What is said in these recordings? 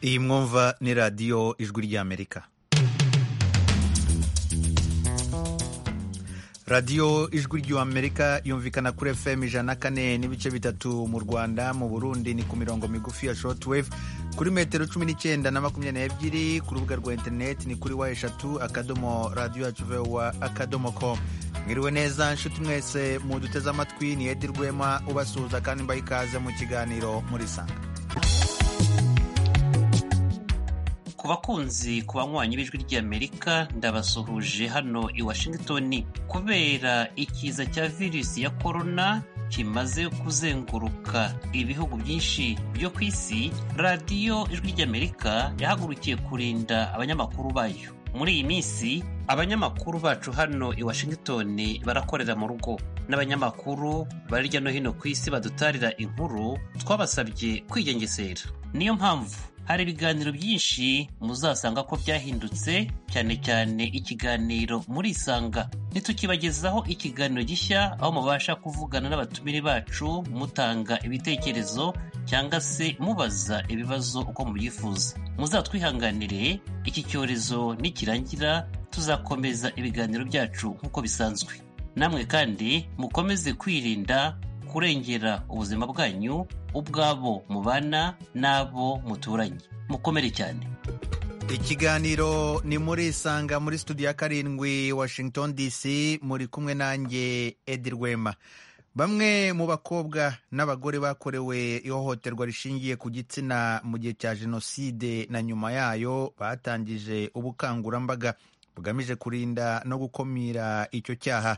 iyi mwumva ni radiyo ijwi ry'amerika radiyo ijwi ry'amerika yumvikana kuri fm ijana kane n'ibice bitatu mu rwanda mu burundi ni ku mirongo migufi ya shortwave kuri metero cumi n'icyenda na makumyabiri n'ebyiri ku rubuga rwa interineti ni kuri wa eshatu akadomo radiyo yacu vewa akadomo com mwiriwe neza nshuti mwese muduteze amatwi ni edi rwema ubasuhuza kandi mbaha ikaze mu kiganiro muri sanga ku bakunzi ku banywanyi b'ijwi ry'amerika ndabasuhuje hano i washington kubera ikiza cya virusi ya korona kimaze kuzenguruka ibihugu byinshi byo ku isi radiyo ijwi ry'amerika yahagurukiye kurinda abanyamakuru bayo muri iyi minsi abanyamakuru bacu hano i washington barakorera mu rugo n'abanyamakuru bari hirya no hino ku isi badutarira inkuru twabasabye kwigengesera niyo mpamvu hari ibiganiro byinshi muzasanga ko byahindutse cyane cyane ikiganiro muri isanga ntitukibagezaho ikiganiro gishya aho mubasha kuvugana n'abatumire bacu mutanga ibitekerezo cyangwa se mubaza ibibazo uko mubyifuza muzatwihanganire iki cyorezo nikirangira tuzakomeza ibiganiro byacu nk'uko bisanzwe namwe kandi mukomeze kwirinda kurengera ubuzima bwanyu ubwabo mubana n'abo muturanye mukomere cyane ikiganiro ni muri isanga muri studio ya karindwi washington dc muri kumwe nanjye edi rwema bamwe mu bakobwa n'abagore bakorewe ihohoterwa rishingiye ku gitsina mu gihe cya jenoside na nyuma yayo batangije ubukangurambaga bugamije kurinda no gukumira icyo cyaha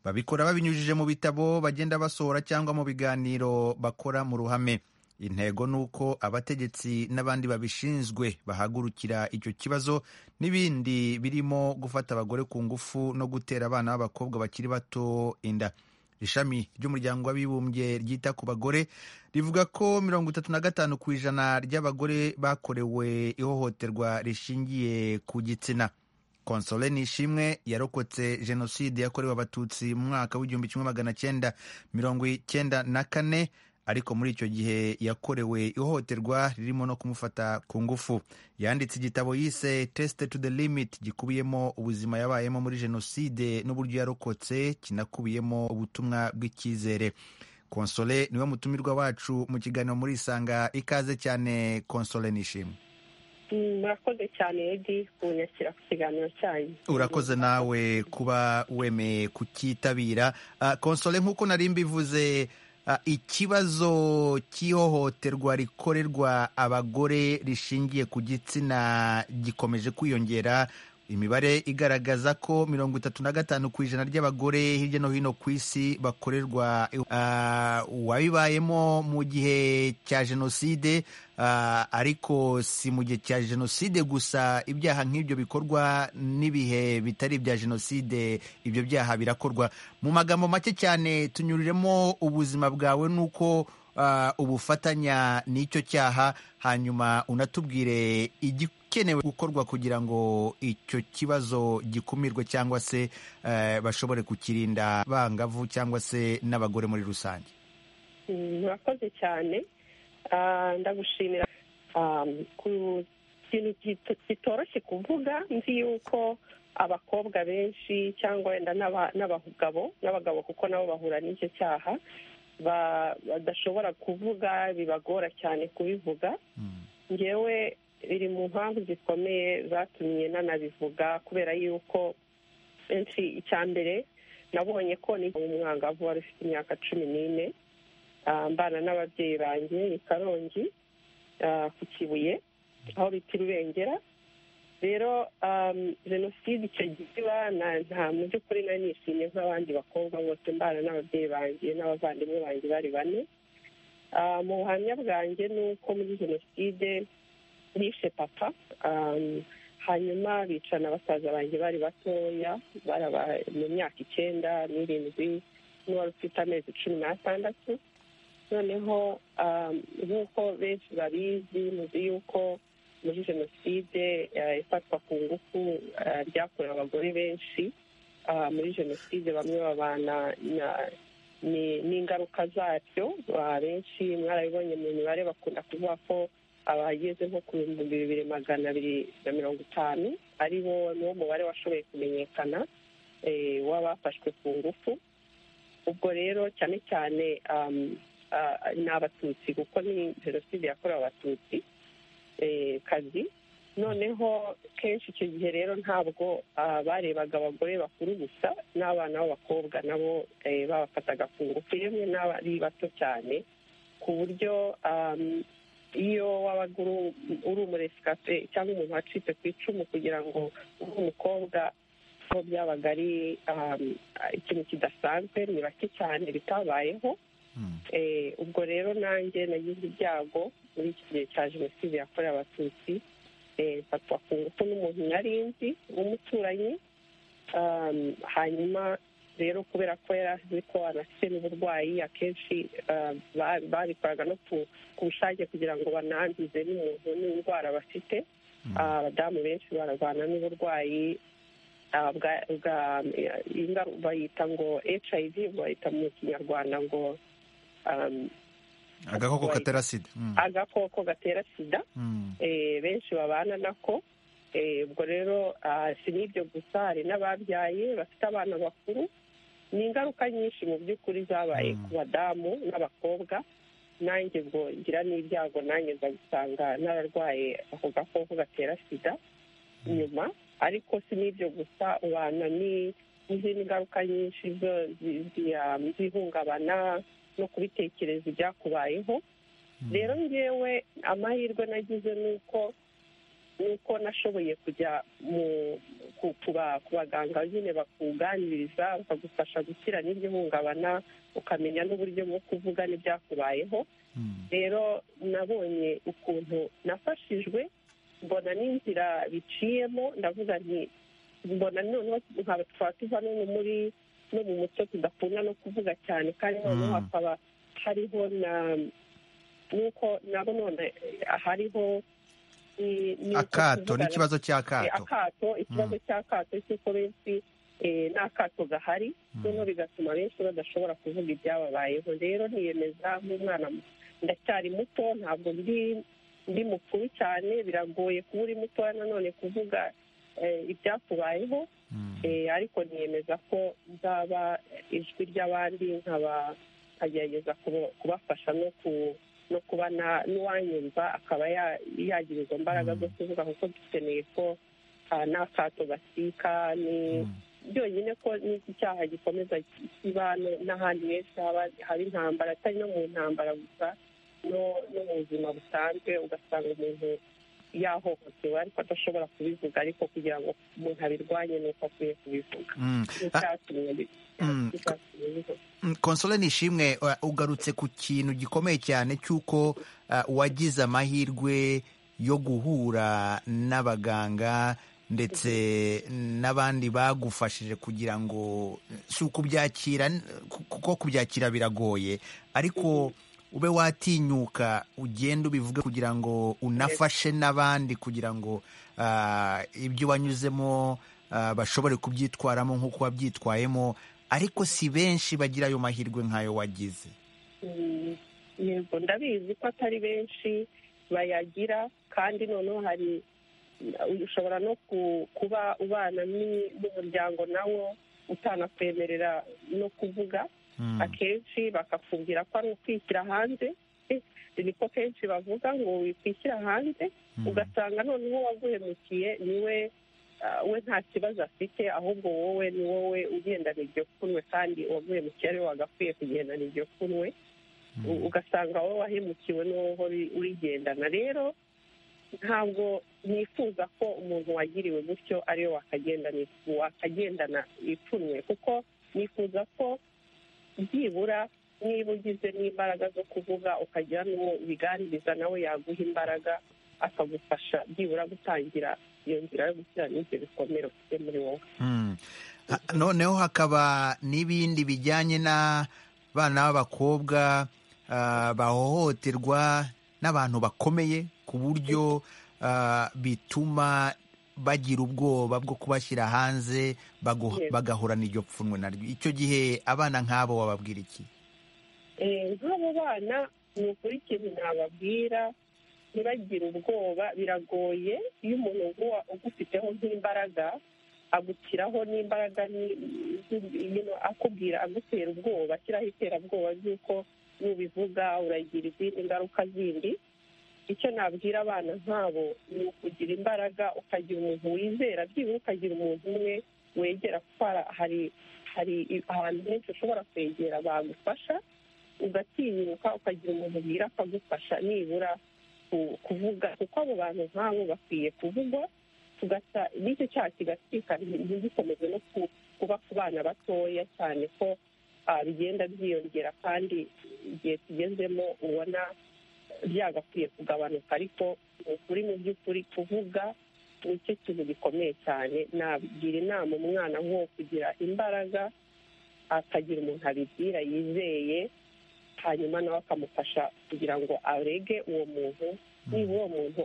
babikora babinyujije mu bitabo bagenda basohora cyangwa mu biganiro bakora mu ruhame intego ni uko abategetsi n'abandi babishinzwe bahagurukira icyo kibazo n'ibindi birimo gufata abagore ku ngufu no gutera abana b'abakobwa bakiri bato inda ishami ry'umuryango w'abibumbye ryita ku bagore rivuga ko mirongo itatu na gatanu ku ijana ry'abagore bakorewe ihohoterwa rishingiye ku gitsina konsole nishimwe yarokotse jenoside yakorewe abatutsi mu mwaka w'igihumbi kimwe magana cyenda mirongo icyenda na kane ariko muri icyo gihe yakorewe ihohoterwa ririmo no kumufata ku ngufu yanditse igitabo yise tesite to the limit gikubiyemo ubuzima yabayemo muri jenoside n'uburyo yarokotse kinakubiyemo ubutumwa bw'icyizere konsole niwe mutumirwa wacu mu kiganiro muri isanga ikaze cyane konsole nishimwe murakoze cyane edi kunyakira ku kiganiro cyanyu urakoze nawe kuba wemeye kukitabira konsole nk'uko nari mbivuze ikibazo cy'ihohoterwa rikorerwa abagore rishingiye ku gitsina gikomeje kwiyongera imibare igaragaza ko mirongo itatu na gatanu ku ijana ry'abagore hirya no hino ku isi bakorerwa uwabibayemo mu gihe cya jenoside ariko si mu gihe cya jenoside gusa ibyaha nk'ibyo bikorwa n'ibihe bitari ibya jenoside ibyo byaha birakorwa mu magambo make cyane tunyuriremo ubuzima bwawe n'uko ubufatanya n'icyo cyaha hanyuma unatubwire igikenewe gukorwa kugira ngo icyo kibazo gikumirwe cyangwa se bashobore kukirinda bangavu cyangwa se n'abagore muri rusange murakoze cyane ndagushimira ku kintu kitoroshye kuvuga nzi yuko abakobwa benshi cyangwa wenda n'abagabo n'abagabo kuko nabo bahura n'icyo cyaha badashobora kuvuga bibagora cyane kubivuga ngewe biri mu mpamvu zikomeye zatumye nanabivuga kubera yuko benshi icya mbere nabonye ko ni umwangavu wari ufite imyaka cumi n'ine mbana n'ababyeyi banjye i karongi ku kibuye aho bita irubengera rero jenoside icyo gihe nta mu by'ukuri nari nishimye nk'abandi bakobwa bose mbana n'ababyeyi banjye n'abavandimwe banjye bari bane mu buhamya bwanjye ni uko muri jenoside bishe papa hanyuma bicana basaza banjye bari batoya mu myaka icyenda n'irindwi n'uwari ufite amezi cumi n'atandatu noneho nk'uko benshi babizi muzi yuko muri jenoside ifatwa ku ngufu ryakorewe abagore benshi muri jenoside bamwe babana n'ingaruka zabyo benshi mwarabibonye mu mibare bakunda kuvuga ko abageze nko ku bihumbi bibiri magana abiri na mirongo itanu ari bo niwo mubare washoboye kumenyekana w'abafashwe ku ngufu ubwo rero cyane cyane ni abatutsi kuko ni jenoside yakorewe abatutsi kazi noneho kenshi icyo gihe rero ntabwo barebaga abagore bakuru gusa n'abana b'abakobwa nabo babafataga ku ngufu yemwe n'abari bato cyane ku buryo iyo wabaga uri umuresikape cyangwa umuntu wacitse ku icumu kugira ngo ube umukobwa aho byabaga ari ikintu kidasanzwe ni bake cyane bitabayeho ubwo rero nanjye nagize ibyago muri iki gihe cya jenoside yakorewe abatutsi mfatwa ku ngufu n'umuntu nari nzi w'umuturanyi hanyuma rero kubera ko yari azi ko anafite n'uburwayi akenshi babikoraga no ku bushake kugira ngo banangize n'umuntu n'indwara bafite abadamu benshi bararwana n'uburwayi bayita ngo hiv bayita mu kinyarwanda ngo agakoko gatera sida agakoko gatera sida benshi babana nako ubwo rero si n'ibyo gusa hari n'ababyaye bafite abana bakuru ni ingaruka nyinshi mu by'ukuri zabaye ku badamu n'abakobwa nanjye ubwo ngira n'ibyago nanjye nza gusanga n'abarwaye ako gakoko gatera sida nyuma ariko si n'ibyo gusa ubana n'izindi ngaruka nyinshi z'ihungabana no kubitekereza ibyakubayeho rero ngewe amahirwe nagize ni uko nuko nashoboye kujya ku baganga nyine bakuganiriza bakagufasha gukira n'iryo hungabana ukamenya n'uburyo bwo kuvuga n'ibyakubayeho rero nabonye ukuntu nafashijwe mbona n'inzira biciyemo ndavuga nti mbona noneho nkaba twaba tuva no muri no mu muco tudakunda no kuvuga cyane kandi noneho hakaba hariho na nuko nabo none hariho akato n'ikibazo cy'akato akato ikibazo cy'akato cy'uko benshi n'akato gahari noneho bigatuma benshi badashobora kuvuga ibyababayeho rero niyemeza nk'umwana ndacyari muto ntabwo ndi mukuru cyane biragoye kuba uri mutoya nanone kuvuga ibyakubayeho ariko niyemeza ko nzaba ijwi ry'abandi nkaba nkagerageza kubafasha no ku no kuba n'uwanyumva akaba yagira izo mbaraga zo kuvuga kuko dukeneye ko n'akato gasika ni byonyine ko n'iki cyaha gikomeza kiba n'ahandi henshi haba intambara atari no mu ntambara gusa no mu buzima busanzwe ugasanga umuntu yahohotewe ariko adashobora kubivuga ariko kugira ngo umuntu abirwanye ni uko akwiye kubivuga konsole nishimwe ugarutse ku kintu gikomeye cyane cy'uko wagize amahirwe yo guhura n'abaganga ndetse n'abandi bagufashije kugira ngo si ukubyakira kuko kubyakira biragoye ariko ube watinyuka ugenda ubivuge kugira ngo unafashe n'abandi kugira ngo ibyo wanyuzemo bashobore kubyitwaramo nk'uko wabyitwayemo ariko si benshi bagira ayo mahirwe nk'ayo wagize yego ndabizi ko atari benshi bayagira kandi noneho hari ushobora no kuba ubana n'umuryango nawo utanakwemerera no kuvuga akenshi bakakubwira ko ari ukwishyira hanze niko kenshi bavuga ngo wikwishyira hanze ugasanga noneho waguhemukiye niwe we nta kibazo afite ahubwo wowe ni wowe ugendana iryo kunwe kandi uwaguhemukiye ariwe wagakwiye kugendana iryo kunwe ugasanga wowe wahemukiwe n'uwo urigendana rero ntabwo nifuza ko umuntu wagiriwe gutyo ariwe wakagendana ipfunwe kuko nifuza ko byibura niba ugize n'imbaraga zo kuvuga ukagira n'uwo ubiganiriza nawe yaguha imbaraga akagufasha byibura gutangira iyo nzira yo gushyira n'ibyo bikomere ufite muri wowe noneho hakaba n'ibindi bijyanye n'abana b'abakobwa bahohoterwa n'abantu bakomeye ku buryo bituma bagira ubwoba bwo kubashyira hanze bagahorana iryo pfunwe naryo icyo gihe abana nk'abo wababwira iki nk'abo bana ni ukuri ikintu nababwira ntibagire ubwoba biragoye iyo umuntu ugufiteho nk'imbaraga agushyiraho n'imbaraga akubwira agutera ubwoba ashyiraho iterabwoba ry'uko nubivuga uragira izindi ngaruka zindi icyo nabwira abana nk'abo ni ukugira imbaraga ukagira umuntu wizera byibura ukagira umuntu umwe wegera kuko hari hari ahantu henshi ushobora kwegera bagufasha ugatinyuka ukagira umuntu ubwira akagufasha nibura kuvuga kuko abo bantu nk'abo bakwiye kuvugwa n'icyo cyaha kigatwika ntigikomeze no kuba ku bana batoya cyane ko bigenda byiyongera kandi igihe tugezemo ubona byagakwiye kugabanuka ariko ukuri mu by'ukuri kuvuga ni cyo kintu gikomeye cyane nagira inama umwana nko kugira imbaraga akagira umuntu abibwira yizeye hanyuma nawe akamufasha kugira ngo arege uwo muntu niba uwo muntu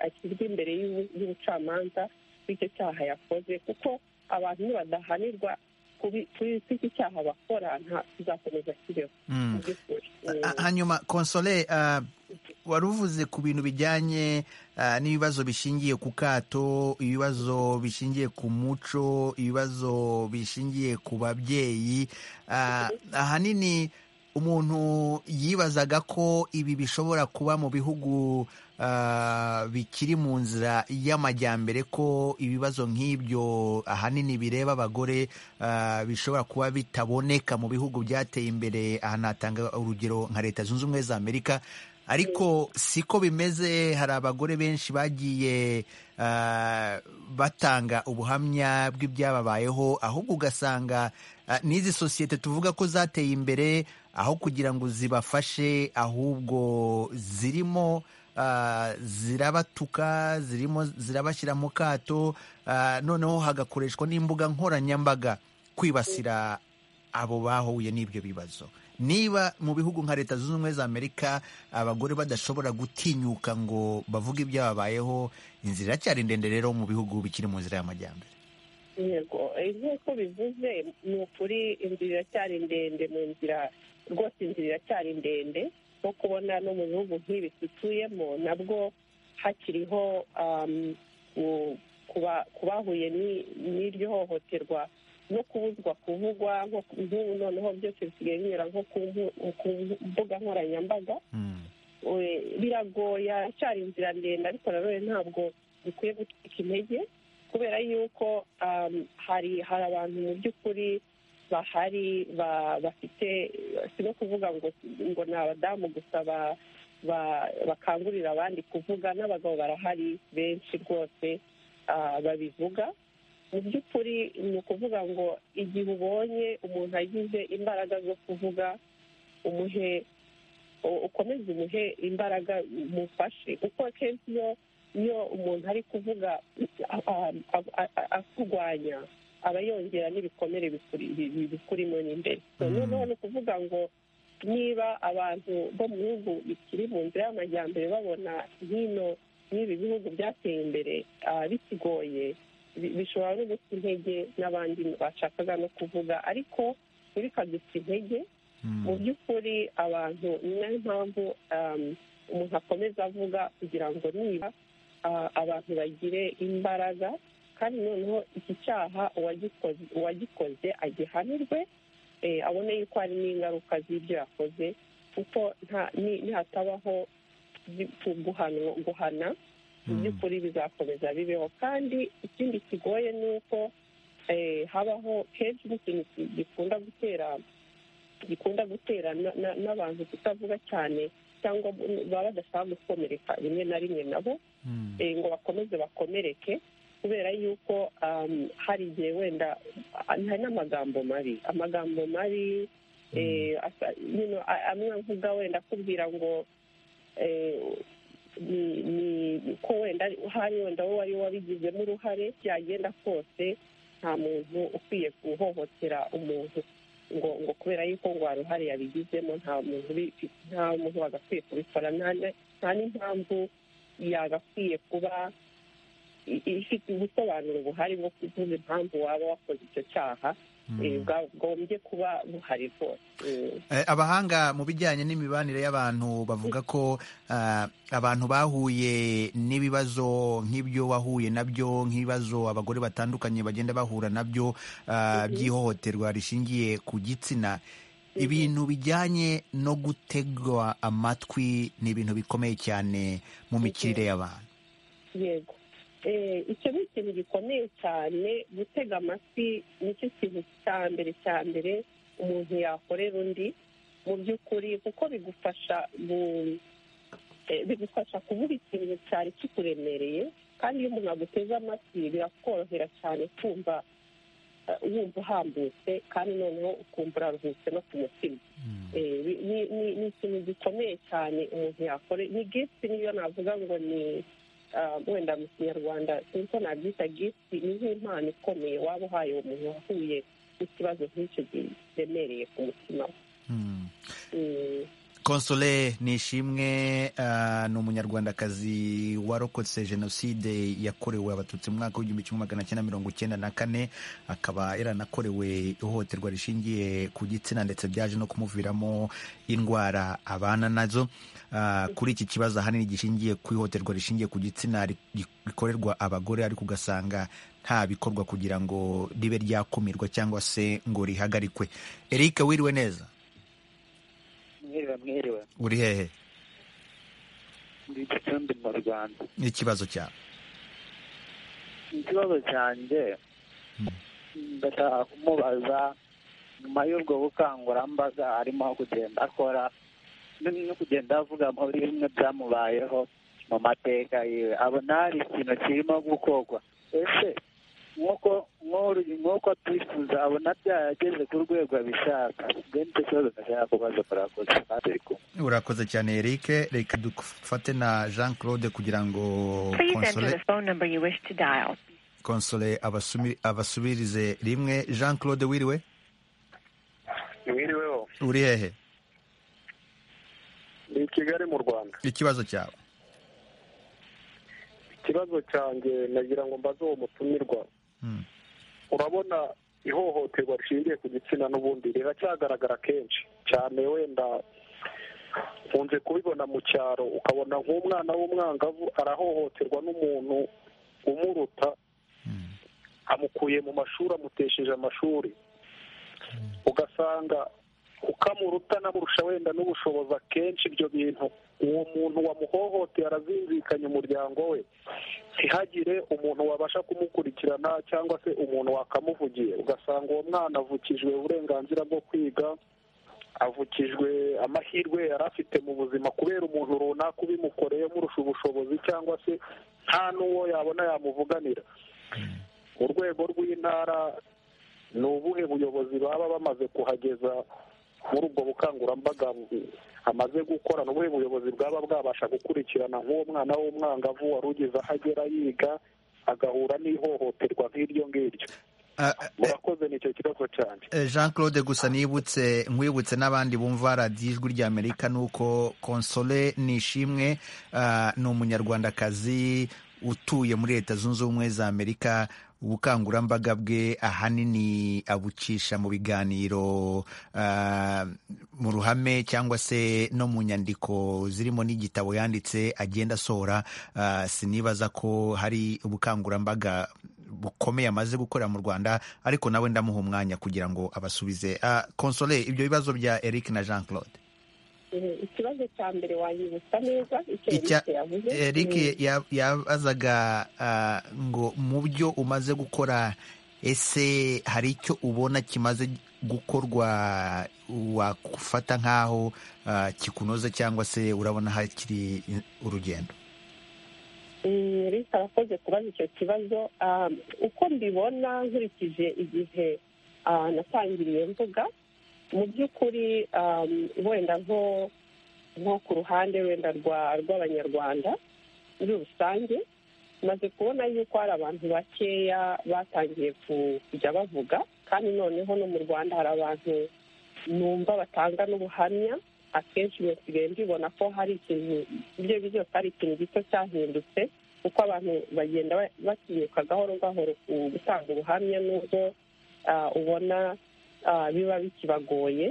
ashyirwa imbere y'ubucamanza bw'icyo cyaha yakoze kuko abantu nibadahanirwa kuri iki cyaha bakora tuzakomeza kibeho hanyuma konsole wari uvuze ku bintu bijyanye n'ibibazo bishingiye ku kato ibibazo bishingiye ku muco ibibazo bishingiye ku babyeyi ahanini umuntu yibazaga ko ibi bishobora kuba mu bihugu bikiri mu nzira y'amajyambere ko ibibazo nk'ibyo ahanini bireba abagore bishobora kuba bitaboneka mu bihugu byateye imbere aha natanga urugero nka leta zunze ubumwe za amerika ariko siko bimeze hari abagore benshi bagiye batanga ubuhamya bw'ibyababayeho ahubwo ugasanga n'izi sosiyete tuvuga ko zateye imbere aho kugira ngo zibafashe ahubwo zirimo zirabatuka zirimo zirabashyira mu kato noneho hagakoreshwa n'imbuga nkoranyambaga kwibasira abo bahuye n'ibyo bibazo niba mu bihugu nka leta zunze ubumwe za amerika abagore badashobora gutinyuka ngo bavuge ibyababayeho inzira iracyari ndende rero mu bihugu bikiri mu nzira y'amajyambere yego nk'uko bivuze ni ukuri inzira iracyari ndende mu nzira rwose inzira iracyari ndende nko kubona no mu bihugu nk'ibi dutuyemo nabwo hakiriho ku bahuye n'iryo hohoterwa no kubuzwa kuvugwa nk'ubu noneho byose bisigaye binyura nko ku mbuga nkoranyambaga biragoye aracyari inzira ndende ariko nanone ntabwo bikwiye gutwika intege kubera yuko hari hari abantu mu by'ukuri bahari bafite si no kuvuga ngo ngo ni abadamu gusa bakangurira abandi kuvuga n'abagabo barahari benshi rwose babivuga mu by'ukuri ni ukuvuga ngo igihe ubonye umuntu agize imbaraga zo kuvuga umuhe ukomeze umuhe imbaraga umufashe kuko akenshi iyo umuntu ari kuvuga akurwanya aba yongera n'ibikomere bikurimo n'imbere noneho ni ukuvuga ngo niba abantu bo mu bihugu bikiri mu nzira y'amajyambere babona hino n'ibi bihugu byateye imbere bikigoye bishobora no guta intege n'abandi bashakaga no kuvuga ariko ntibikaduta intege mu by'ukuri abantu ni nayo mpamvu umuntu akomeza avuga kugira ngo niba abantu bagire imbaraga kandi noneho iki cyaha uwagikoze agihanirwe abone yuko hari n'ingaruka z'ibyo yakoze kuko ntihatabaho guhana mu by'ukuri bizakomeza bibeho kandi ikindi kigoye ni uko habaho kenshi n'ikintu gikunda gutera gikunda gutera n'abantu kutavuga cyane cyangwa baba badashaka gukomereka rimwe na rimwe nabo ngo bakomeze bakomereke kubera yuko hari igihe wenda hari n'amagambo mabi amagambo mabi amwe avuga wenda akubwira ngo ni ko wenda hari wenda wowe wari wabigizemo uruhare byagenda kose nta muntu ukwiye guhohotera umuntu ngo ngo kubera yuko ngo uruhare yabigizemo nta muntu nta muntu wagakwiye kubikora nta n'impamvu yagakwiye kuba ifite ubusobanuro buhari bwo kuvuga impamvu waba wakoze icyo cyaha bwagombye kuba buhari rwose abahanga mu bijyanye n'imibanire y'abantu bavuga ko ah, abantu bahuye n'ibibazo nk'ibyo wahuye nabyo nk'ibibazo abagore batandukanye bagenda bahura nabyo ah, by'ihohoterwa rishingiye ku gitsina ibintu bijyanye no gutegwa amatwi ni ibintu bikomeye cyane mu mikirire y'abantu yego Eh, icyo ni ikintu gikomeye cyane gutega amatwi nicyo kintu cya mbere cya mbere umuntu yakorera undi mu by'ukuri kuko bigufasha mu- eh, bigufasha kuvuga ikintu cyari kikuremereye kandi iyo umuntu aguteze amatwi birakorohera cyane kumva eh, wumva uhambutse kandi noneho ukumva uraruhutse no ku mutima Eh, ni- ni- ni ni ikintu gikomeye cyane umuntu yakore ni gifti niyo navuga ngo ni ah, wenda mu kinyarwanda niko nabyita gifti ni nk'impano ikomeye waba uhaye uwo muntu wahuye n'ikibazo nk'icyo giremereye ku mutima we. Hmm. Mm, Console Nishimwe ah, ni umunyarwandakazi warokotse jenoside yakorewe abatutsi mu mwaka w'igihumbi kimwe magana cyenda mirongo icyenda na kane akaba yaranakorewe ihohoterwa rishingiye ku gitsina ndetse byaje no kumuviramo indwara abana nazo Ah, kuri iki kibazo ahanini gishingiye ku ihohoterwa rishingiye ku gitsina ri- rikorerwa abagore ariko ugasanga nta bikorwa kugira ngo ribe ryakumirwa cyangwa se ngo rihagarikwe Eric wiriwe neza mwiriwe mwiriwe uri hehe ndi gicumbi mu rwanda n'ikibazo cyawe ikibazo cyanjye ndashaka kumubaza nyuma y'ubwo bukangurambaga arimo kugenda akora n- no kugenda avuga muri bimwe byamubayeho mu mateka yiwe abona hari ikintu kirimo gukorwa ese nk'uko nk'uru- nk'uko twifuza abona byarageze ku rwego abishaka benshi ikibazo ndashaka kubaza murakoze kandi bikunda urakoze cyane eric reka dufate na jean claude kugira ngo Please enter the konsole phone number you wish to dial. konsole abasumi- abasubirize rimwe jean claude wiriwe mwiriweho uri hehe ni i kigali mu rwanda ikibazo cyawe ikibazo cyanjye nagira ngo mbaze uwo mutumirwa Hmm. urabona ihohoterwa rishingiye ku gitsina n'ubundi riracyagaragara kenshi cyane wenda nkunze kubibona mu cyaro ukabona nk'umwana w'umwangavu arahohoterwa n'umuntu umuruta Hmm. amukuye mu mashuri amutesheje amashuri ugasanga ukamuruta n'amurusha wenda n'ubushobozi akenshi ibyo bintu uwo muntu wamuhohoteye arazinzikanya umuryango we ntihagire umuntu wabasha kumukurikirana cyangwa se umuntu wakamuvugiye ugasanga uwo mwana avukijwe uburenganzira bwo kwiga avukijwe amahirwe yari afite mu buzima kubera umuntu runaka ubimukoreye umurusha ubushobozi cyangwa se nta n'uwo yabona yamuvuganira mu rwego rw'intara ni ubuhe buyobozi baba bamaze kuhageza muri ubwo bukangurambaga bu- amaze gukora ni ubuhe buyobozi bwaba bwabasha gukurikirana nk'uwo mwana w'umwangavu wari ugeze aho agera yiga agahura n'ihohoterwa nk'iryo ngiryo Ah, ah, murakoze nicyo kibazo cyane eh, jean claude gusa nibutse nkwibutse n'abandi bumva radiyo ijwi rya amerika ni uko konsole nishimwe ah, ni umunyarwandakazi utuye muri leta zunze ubumwe za amerika ubukangurambaga bwe ahanini abucisha mu biganiro ah, mu ruhame cyangwa se no mu nyandiko zirimo n'igitabo yanditse agenda asohora ah, sinibaza ko hari ubukangurambaga bukomeye amaze gukorera mu rwanda ariko nawe ndamuha umwanya kugira ngo abasubize Ah, konsole ibyo bibazo bya eric na jean claude eh, ikibazo cya mbere wanyibutsa neza icyo Icya- Eric yavuze Mm. eric ya- yabazaga ah, ngo mu byo umaze gukora ese hari icyo ubona kimaze gukorwa wafata nk'aho ah, kikunoze cyangwa se urabona hakiri urugendo reka arakoze kubaza icyo kibazo Ah, uko mbibona nkurikije igihe ah, natangiriye mvuga mu by'ukuri ah, wenda nko nko ku ruhande wenda rwa- rw'abanyarwanda muri rusange maze kubona yuko hari abantu bakeya batangiye ku- kujya bavuga kandi noneho no mu rwanda hari abantu numva batanga n'ubuhamya akenshi iyo nsigaye mbibona ko hari ikintu ibyo ari byo byose hari ikintu gito cyahindutse kuko abantu bagenda ba- batinyuka gahoro gahoro ku gutanga ubuhamya n'ubwo ubona ah, biba bikibagoye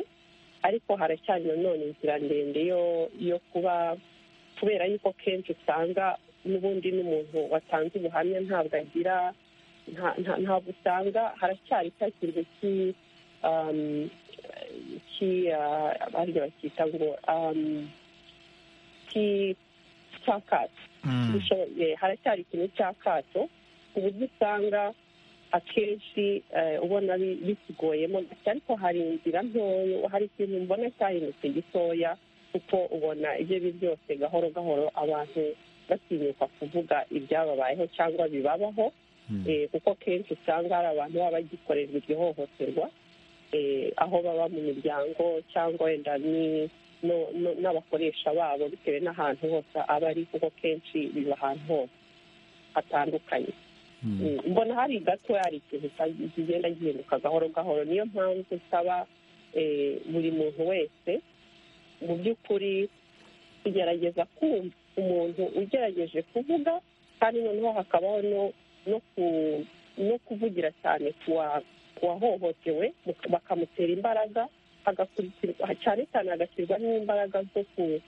ariko haracyari nanone inzira ndende yo yo kuba kubera yuko kenshi usanga n'ubundi n'umuntu watanze ubuhamya ntabwo agira nta- nta- ntabwo usanga haracyari cya kintu ki um, ki ah, abandi bacyita ngo um, ki cyakato Mm. dushoboye haracyari ikintu cy'akato ku buryo usanga akenshi eh, ubona bi- bikiguyemo gake ariko hari inzira ntoya hari ikintu mbona cyahindutse gitoya kuko ubona ibyo ari byo byose gahoro gahoro abantu batinyuka kuvuga ibyababayeho cyangwa bibabaho Mm. Eh, kuko kenshi usanga hari abantu baba bagikorerwa iryo hohoterwa eh, aho baba mu miryango cyangwa wenda ni- no- no- n'abakoresha babo bitewe n'ahantu hose aba ari kuko kenshi biba ahantu hose hatandukanye Mm. Mm, mbona hari gato hari ikintu cya- kigenda gihinduka gahoro gahoro niyo mpamvu usaba eh, buri muntu wese mu by'ukuri kugerageza kumva umuntu ugerageje kuvuga kandi noneho hakabaho no no ku- no kuvugira cyane ku wa- ku wahohotewe muka- bakamutera imbaraga hagakurikirwa cyane cyane hagashyirwamo imbaraga zo ku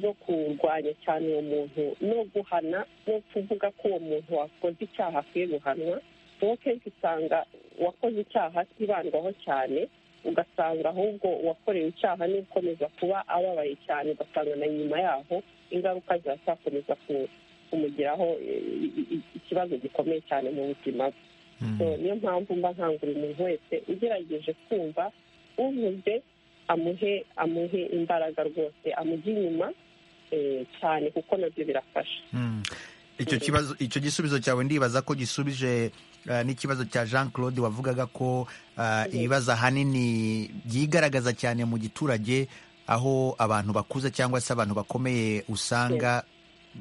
zo kurwanya cyane uwo muntu no guhana no kuvuga ko uwo muntu wakoze icyaha akwiye guhanwa kuko kenshi usanga uwakoze icyaha atibandwaho cyane ugasanga ahubwo uwakorewe icyaha ni ukomeza kuba ababaye cyane ugasanga na nyuma yaho ingaruka ziracyakomeza ku- kumugiraho eh, i- i- ikibazo gikomeye cyane mu buzima bwe Mm. So, niyo mpamvu mba nkangurira umuntu wese ugerageje kumva uvuze amuhe amuhe imbaraga rwose amujye inyuma eh, cyane kuko nabyo birafasha Mm. icyo kibazo icyo gisubizo cyawe ndibaza ko gisubije eh, n'ikibazo cya jean claude wavugaga ko eh, ibibazo ahanini byigaragaza cyane mu giturage aho abantu bakuze cyangwa se abantu bakomeye usanga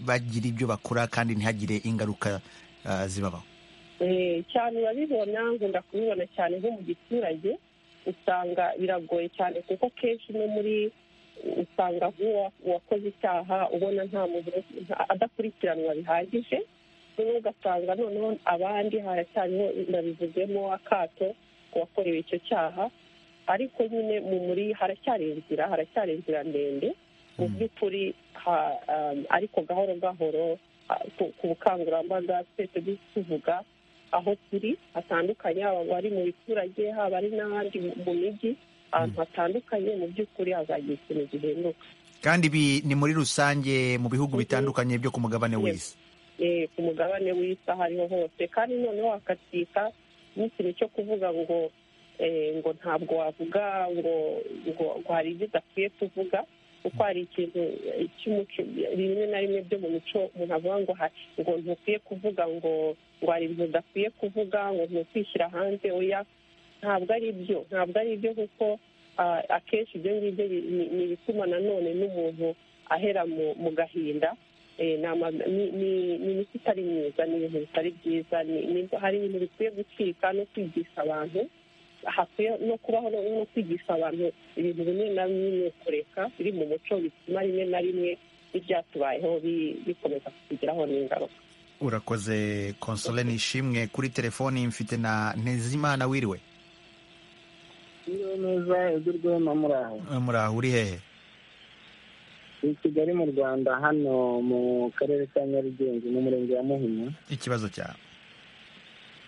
bagira ibyo bakora kandi ntihagire ingaruka eh, zibabaho Eh, cyane urabibona nkunda kubibona cyane nko mu giturage usanga biragoye cyane kuko kenshi no muri usanga nk'uwa- uwakoze icyaha ubona nta muntu nta- adakurikiranwa bihagije noneho ugasanga noneho abandi haracyariho nabivuzemo akato uwakorewe icyo cyaha ariko nyine mu muri haracyari inzira haracyari inzira ndende mu by'ukuri ha- um, ariko gahoro gahoro ah, ku ku bukangurambaga twese tuvuga aho turi hatandukanye haba abari mu biturage haba ari n'abandi mu- mu mijyi ahantu hatandukanye mu by'ukuri hazagira ikintu gihinduka kandi ibi ni muri rusange mu bihugu bitandukanye byo ku mugabane Yes. w'isi Eh, ku mugabane w'isi aho ariho hose kandi noneho hakatika n'ikintu cyo kuvuga ngo eh, ngo ntabwo wavuga ngo ngo ngo hari ibyo udakwiye kuvuga kuko hari ikintu eh, cy'umuco rimwe na rimwe byo mu mico umuntu avuga ngo ha- ngo ntukwiye kuvuga ngo ngo hari ibintu udakwiye kuvuga ngo ntukwishyira hanze oya ntabwo ari byo ntabwo ari byo kuko ah, akenshi ibyo ngibyo bi- ni ni ibituma nanone n'umuntu ahera mu mu gahinda Eh, ni ama- ni- ni- ni imiti itari myiza ni ibintu bitari byiza ni- ni- hari ibintu bikwiye gucika no kwigisha abantu hakwiye no kubaho no no kwigisha abantu ibintu bimwe na bimwe kureka biri mu muco bituma rimwe na rimwe ibyatubayeho bi- bikomeza kutugiraho n'ingaruka urakoze konsole nishimwe kuri telefoni mfite na ntezimana wiriwe iyo neza igurwemo muri aho Eh, muri aho uri hehe i kigali mu rwanda hano mu karere ka nyarugenge mu murenge wa muhima ikibazo cyawe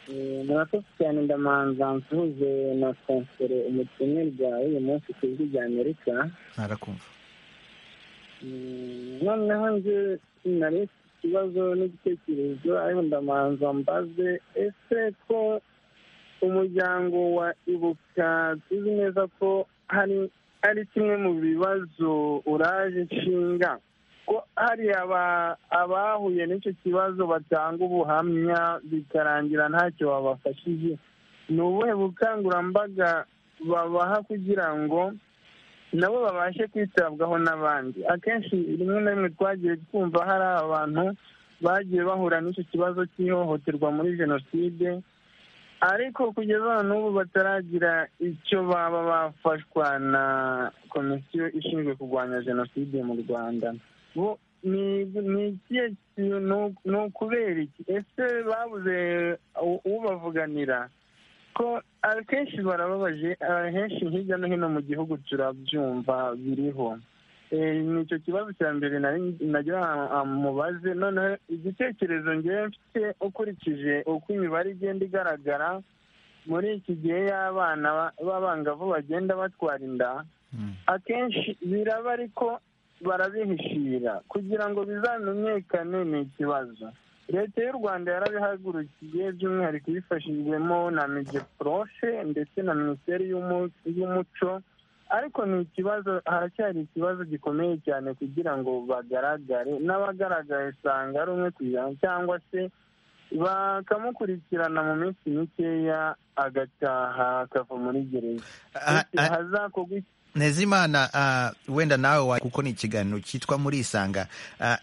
Eh, murakoze cyane ndamanza nsuhuze na konsere umutumirwa w'uyu munsi ku ijwi rya amerika ntarakumva Mm, noneho nje nari mfite ikibazo n'igitekerezo ariko ndamanza mbaze ese ko umuryango wa ibuka tuzi neza ko hari ari kimwe mu bibazo uraje nshinga ko hari aba- abahuye n'icyo kibazo batanga ubuhamya bikarangira ntacyo babafashije ni ubuhe bukangurambaga babaha kugira ngo nabo babashe kwitabwaho n'abandi akenshi rimwe na rimwe twagiye twumva hari abantu bagiye bahura n'icyo kibazo cy'ihohoterwa muri jenoside ariko kugeza n'ubu bataragira icyo baba bafashwa na komisiyo ishinzwe kurwanya jenoside mu rwanda bo ni ni ikihe kintu ni ukubera iki ese babuze u- ubavuganira ko akenshi barababaje ahenshi hirya no hino mu gihugu turabyumva biriho ni icyo kibazo cya mbere nagira mubaze noneho igitekerezo ngewe mfite ukurikije uko imibare igenda igaragara muri iki gihe y'abana b'abangavu bagenda batwara inda akenshi biraba ariko barabihishira kugira ngo bizamenyekane ni ikibazo leta y'u rwanda yarabihagurukiye by'umwihariko ibifashijwemo na migeprofe ndetse na minisiteri y'umuco ariko ni ikibazo haracyari ikibazo gikomeye cyane kugira ngo bagaragare n'abagaragara usanga ari umwe ku ijana cyangwa se bakamukurikirana mu minsi mikeya agataha akava muri gereza hazakorwa ntezimana wenda nawe kuko ni ikiganiro cyitwa muri isanga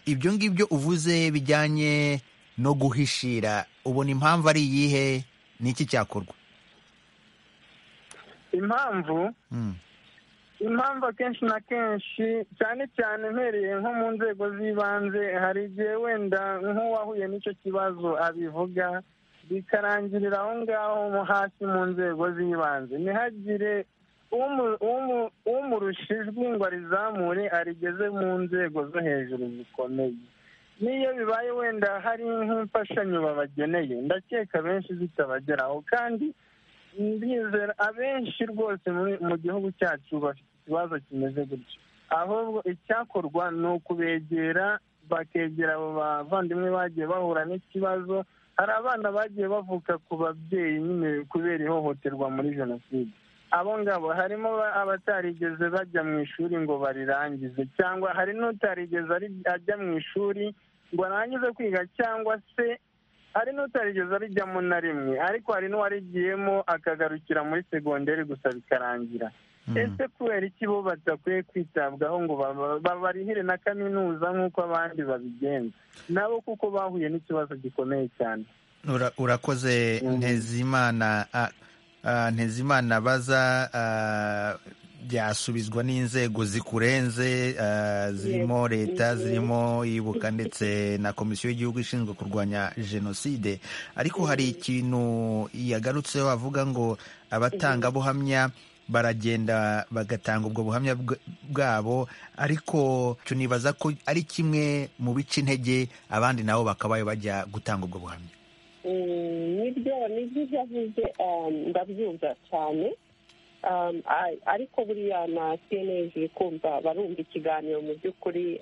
ibyo ngibyo uvuze bijyanye no guhishira ubona impamvu ari iyihe n'iki cyakorwa impamvu impamvu akenshi na kenshi cyane cyane mpereye nko mu nzego z'ibanze hari igihe wenda nk'uwahuye n'icyo kibazo abivuga bikarangirira aho ngaho hasi mu nzego z'ibanze ntihagire umurusha ijwi ngo arizamure arigeze mu nzego zo hejuru zikomeye n'iyo bibaye wenda hari nk'imfashanyo babageneye ndakeka benshi zitabageraho kandi ndizera abenshi rwose mu gihugu cyacu bafite ikibazo kimeze gutyo ahubwo icyakorwa ni ukubegera bakegera abo bavandimwe bagiye bahura n'ikibazo hari abana bagiye bavuka ku babyeyi nyine kubera ihohoterwa muri jenoside abo ngabo harimo abatarigeze bajya mu ishuri ngo barirangize cyangwa hari n'utarigeze ajya mu ishuri ngo arangize kwiga cyangwa se hari n'utarigeze arijyamo na rimwe ariko hari n'uwarigiyemo akagarukira muri segonderi gusa bikarangira ese kubera iki bo badakwiye kwitabwaho ngo babarihire na kaminuza nk'uko abandi babigenza nabo kuko bahuye n'ikibazo gikomeye cyane urakoze ntezimana ntezimana baza byasubizwa n'inzego zikurenze zirimo leta zirimo ibuka ndetse na komisiyo y'igihugu ishinzwe kurwanya jenoside ariko hari ikintu yagarutseho avuga ngo abatangabuhamya baragenda bagatanga ubwo buhamya bwabo ariko tunibaza ko ari kimwe mu bica intege abandi nabo bakabaye bajya gutanga ubwo buhamya nibyo nibyo avuze ndabyumva cyane ariko buriya na cnlg kumva barumva ikiganiro mu by'ukuri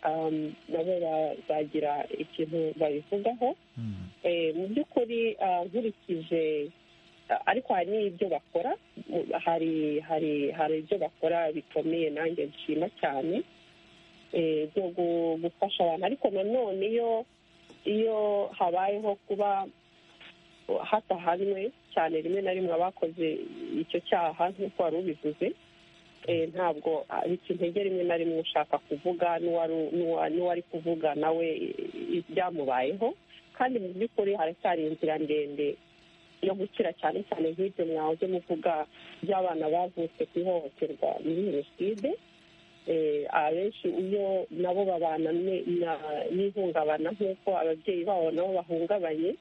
nabo bazagira ikintu babivugaho mu by'ukuri nkurikije ariko hari n'ibyo bakora hari hari hari ibyo bakora bikomeye nanjye nshima cyane byo gufasha abantu ariko nanone iyo iyo habayeho kuba hatahanwe cyane rimwe na rimwe abakoze icyo cyaha nk'uko wari ubivuze ntabwo bica intege rimwe na rimwe ushaka kuvuga n'uwari kuvuga nawe ibyamubayeho kandi mu by'ukuri haracyari inzira ndende yo gukira cyane cyane nk'ibyo mwahoze muvuga by'abana bavutse ku ihohoterwa muri jenoside abenshi iyo nabo babana n'ihungabana nk'uko ababyeyi babo nabo bahungabanye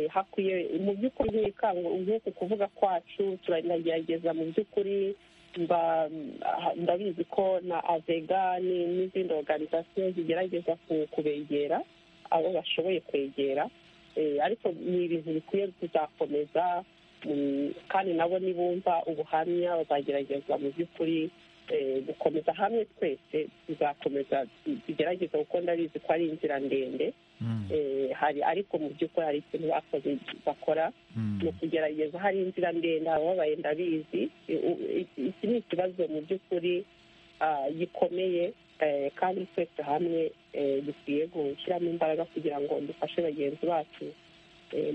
hakwiye mu by'ukuri nk'uku kuvuga kwacu turagerageza mu by'ukuri ndabizi ko na avega n'izindi oruganizasiyo zigerageza kubegera abo bashoboye kwegera ariko ni ibintu bikwiye kuzakomeza kandi nabo nibumva ubuhamya bazagerageza mu by'ukuri gukomeza hamwe twese tuzakomeza tugerageza kuko ndabizi ko ari inzira ndende hari ariko mu by'ukuri hari ikintu bakoze bakora mu kugerageza hari inzira ndende ababaye ndabizi iki ni ikibazo mu by'ukuri gikomeye kandi twese hamwe dukwiye gushyiramo imbaraga kugira ngo dufashe bagenzi bacu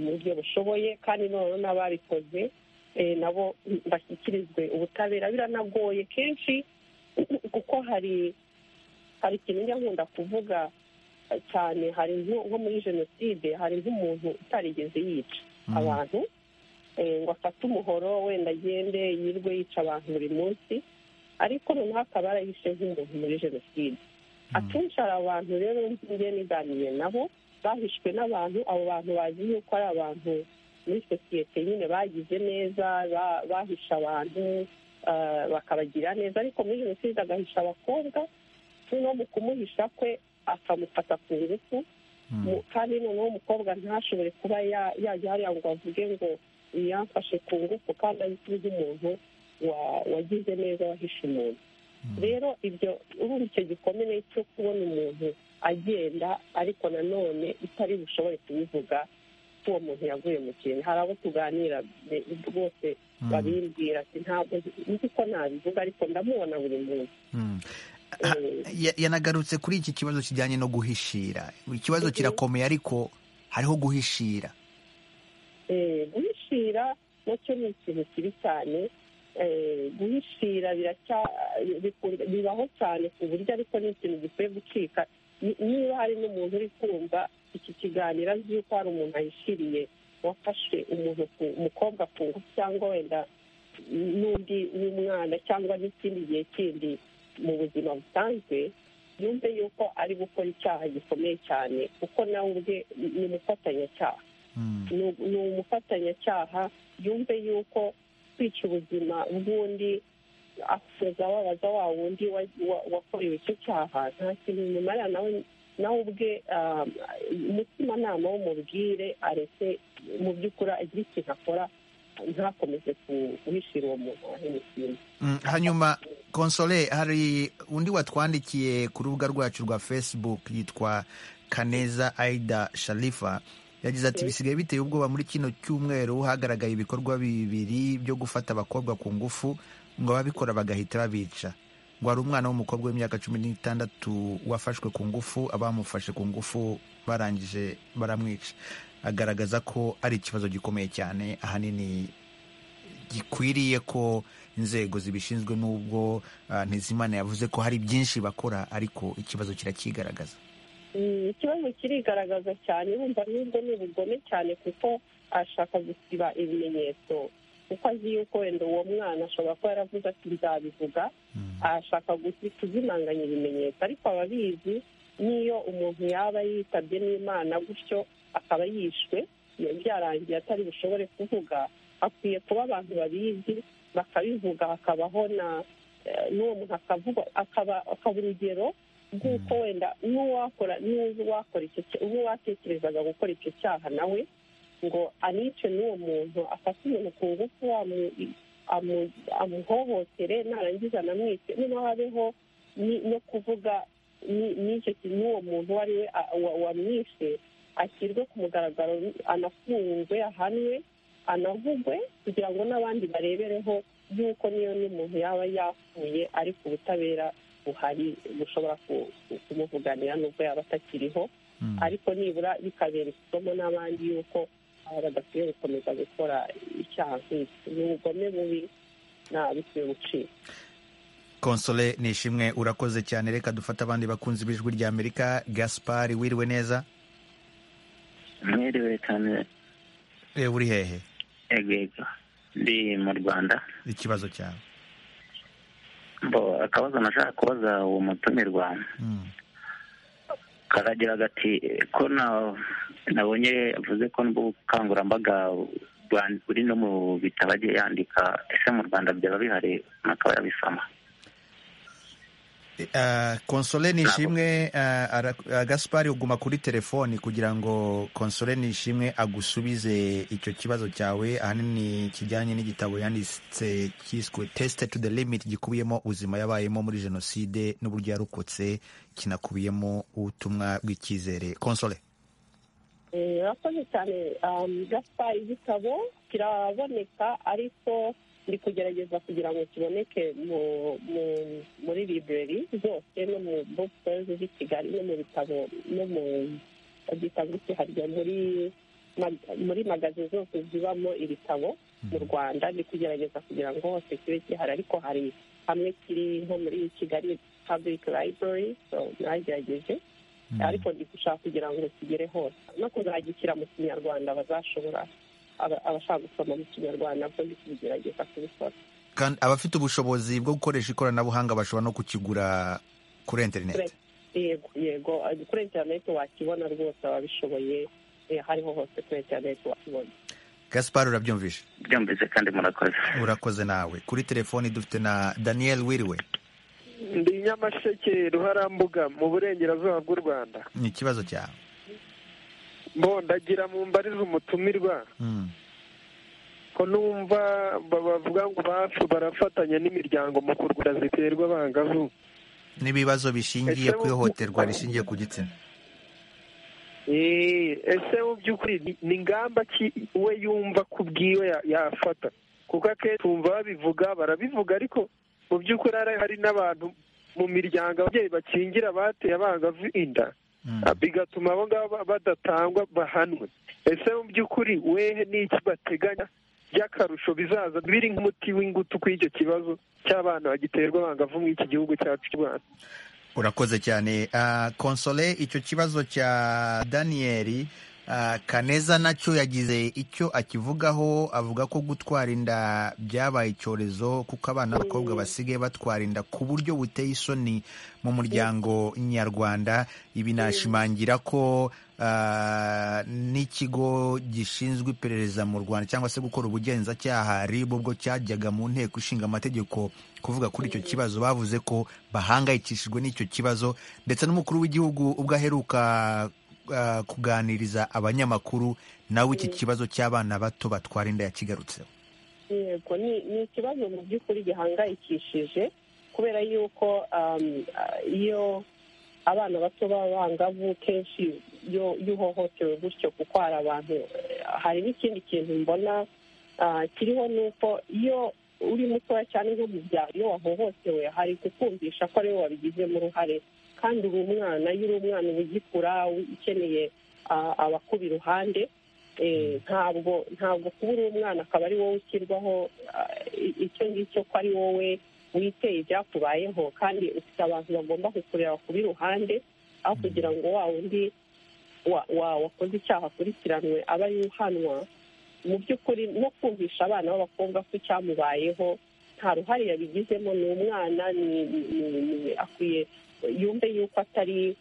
mu buryo bushoboye kandi noneho n'ababikoze nabo bashyikirizwe ubutabera biranagoye kenshi kuko hari hari ikintu njya nkunda kuvuga cyane hari nko muri jenoside hari nk'umuntu utarigeze yica abantu ngo afate umuhoro wenda agende yirwe yica abantu buri munsi ariko noneho akaba yarahishe nk'umuntu muri jenoside akenshi hari abantu rero njye niganiye nabo bahishwe n'abantu abo bantu bazi yuko ari abantu muri sosiyete nyine bagize neza ba- bahisha abantu ah, bakabagira neza ariko muri jenoside agahisha abakobwa noneho mu kumuhisha kwe akamufata ku ngufu Mu- kandi noneho umukobwa ntashobore kuba ya- yajya hariya ngo avuge ngo yamfashe ku ngufu kandi azwi nk'umuntu wa- wagize neza wahishe umuntu rero ibyo urumva icyo gikomere cyo kubona umuntu agenda ariko nanone itari bushobore kubivuga ko uwo muntu yaguye mu kintu hari abo tuganira be- rwose Mm. babimbwira ati ntabwo nzi ko nabivuga ariko ndamubona buri munsi Mm. Eh, Ya- yanagarutse kuri iki kibazo kijyanye no guhishira ikibazo kirakomeye ariko hariho guhishira Eh, guhishira nacyo ni ikintu kibi cyane Eh, guhishira biracya- bikunda- bibaho cyane ku buryo ariko ni ikintu gikwiye gucika Ni- niba hari n'umuntu uri kumva iki kiganiro azi yuko hari umuntu ahishiriye wafashe umuntu ku- umukobwa ku ngufu cyangwa wenda n'undi w'umwana cyangwa n'ikindi gihe kindi mu buzima busanzwe yumve yuko ari gukora icyaha gikomeye cyane kuko nawe ubwe ni ni umufatanyacyaha Mm. ni ni umufatanyacyaha yumve yuko kwica ubuzima bw'undi akomeza wabaza wa wundi wa- wa- wakorewe icyo cyaha nta kintu bimumarira nawe nawe ubwe ah, umutimanama w'umubwire aretse mu by'ukuri agire ikintu akora ntakomeze ku- guhishira uwo muntu wahemukiye Mm, hanyuma konsole hari undi watwandikiye ku rubuga rwacu rwa facebook yitwa kaneza aida sharifa yagize ati bisigaye biteye ubwoba muri kino cyumweru hagaragaye ibikorwa bibiri byo gufata abakobwa ku ngufu ngo ababikora bagahita babica ngo hari umwana w'umukobwa w'imyaka cumi n'itandatu wafashwe ku ngufu abamufashe ku ngufu barangije baramwica agaragaza ko ari ikibazo gikomeye cyane ahanini gikwiriye ko inzego zibishinzwe n'ubwo ah, ntizimana yavuze ko hari byinshi bakora ariko ikibazo kirakigaragaza Mm, ikibazo kirigaragaza cyane urumva n'ubwo ni ubugome cyane kuko ashaka gusiba ibimenyetso kuko azi yuko wenda uwo mwana ashobora kuba yaravuze ati nzabivuga ashaka gusi- kuzimanganya ibimenyetso ariko ababizi n'iyo umuntu yaba yitabye n'imana gutyo akaba yishwe iyo byarangiye atari bushobore kuvuga hakwiye kuba abantu babizi bakabivuga hakabaho na eh, n'uwo muntu akavuga akaba akaba urugero nk'uko wenda n'uwakora n'uzi uwakora icyo cya- uwatekerezaga gukora icyo cyaha nawe ngo anice n'uwo muntu afate umuntu ku ngufu amu- amu- amuhohotere narangiza anamwice niba habeho ni- no kuvuga ni- n'icyo ki- n'uwo muntu uwo ari we a- wa- wamwishe ashyirwe ku mugaragaro anafungwe ahanwe anavugwe kugira ngo n'abandi barebereho yuko niyo n'umuntu yaba yapfuye ariko ubutabera buhari bushobora ku- ku- kumuvuganira nubwo yaba atakiriho ariko nibura bikabera isomo n'abandi yuko aba badakwiye gukomeza gukora icyaha nk'iki ni ubugome bubi nta bikwiye gucika konsole nishimwe urakoze cyane reka dufate abandi bakunzi b'ijwi rya amerika gaspari wiriwe neza mwiriwe cyane Eh, uri hehe egego ndi mu rwanda ikibazo cyawe bo akabazo nashaka kubaza uwo mutumirwa Mm. karagira gati ko na- nabonye avuze ko n'ubukangurambaga bwa- buri no mu bitabo agiye yandika ese mu rwanda byaba bihari akaba yabisoma Ah, konsole nishimwe ah, ara- ah, gaspari uguma kuri telefoni kugira ngo konsole nishimwe agusubize icyo kibazo cyawe ahanini kijyanye n'igitabo yanditse cyiswe tesite to the limit gikubiyemo ubuzima yabayemo muri jenoside n'uburyo yarokotse kinakubiyemo ubutumwa bw'icyizere konsole Eh, urakoze cyane um, gaspari igitabo kiraboneka ariko ndi kugerageza kugira ngo kiboneke mu, mu, muri library zose no mu bookstores z'i kigali no mu bitabo no mu bitabo kiharya muri mag- muri magazi zose zibamo ibitabo mu rwanda ndi kugerageza kugira ngo hose kibe gihari ariko hari hamwe kiri nko muri kigali public library so nagerageje ariko ndi gushaka kugira ngo kigere hose no kuzagishyira mu kinyarwanda bazashobora aba- abashaka gusoma mu kinyarwanda bwo ndi kubigerageza kubikora kandi abafite ubushobozi bwo gukoresha ikoranabuhanga bashobora no kukigura kuri interineti Kure- yego yego eh, kuri interineti wakibona rwose ababishoboye eh, hariho hose kuri interineti wakibona gaspar urabyumvise byumvise kandi murakoze urakoze nawe kuri telefoni dufite na daniel wiriwe ndi nyamasheke ruharambuga mu burengerazuba bw'u rwanda ni ikibazo cyawe mbondagira mu mbarize umutumirwa Mm. ko numva ba- bavuga ngo bafu barafatanya n'imiryango mu kurwara ziterwa abangavu n'ibibazo bishingiye Ese ku ihohoterwa rishingiye ku gitsina Eh, ese mu by'ukuri ni- ni ingamba ki we yumva ku bwiwe ya- yafata kuko akenshi wumva babivuga barabivuga ariko mu by'ukuri hari hari n'abantu mu miryango ababyeyi bakingira bateye abangavu inda Mm. bigatuma abo ngabo ba- badatangwa bahanwe ese mu by'ukuri wehe n'iki bateganya by'akarusho bizaza biri nk'umuti w'ingutu kuri icyo kibazo cy'abana bagiterwa abangavu muri iki gihugu cyacu cy'u rwanda urakoze cyane Ah, konsole icyo kibazo cya daniyeli ah, kaneza nacyo yagize icyo akivugaho avuga ko gutwara inda byabaye icyorezo kuko abana b'abakobwa basigaye batwara inda ku buryo buteye isoni mu muryango nyarwanda ibi nashimangira ko ah, n'ikigo gishinzwe iperereza mu rwanda cyangwa se gukora ubugenzacyaha rib ubwo cyajyaga mu nteko ishinga amategeko kuvuga kuri icyo kibazo bavuze ko bahangayikishijwe n'icyo kibazo ndetse n'umukuru w'igihugu ubwo aheruka ah, kuganiriza abanyamakuru nawe iki kibazo cy'abana bato batwara inda yakigarutseho yego ni ni ikibazo mu by'ukuri gihangayikishije kubera yuko um, ah, iyo abana bato b'abangavu kenshi iyo iyo uhohotewe gutyo kuko hari abantu eh, hari n'ikindi kintu mbona ah, kiriho ni uko iyo uri mutoya cyane nko mu byaro iyo wahohotewe hari kukumvisha ko ariwe wabigizemo uruhare kandi uri umwana iyo uri umwana uba ugikura ukeneye ah, abakuba iruhande Eh, ntabwo ntabwo kuba uri umwana akaba ari wowe ushyirwaho ah, i- icyo ngicyo ko ari wowe witeye ibyakubayeho kandi ufite abantu bagomba kukureba ku b'iruhande aho kugira ngo wa wundi wa- wa- wakoze icyaha akurikiranwe abe ari we uhanwa mu by'ukuri no kumvisha abana b'abakobwa ko icyamubayeho nta ruhare yabigizemo ni umwana ni- ni- ni- ni- akwiye yumve yuko atari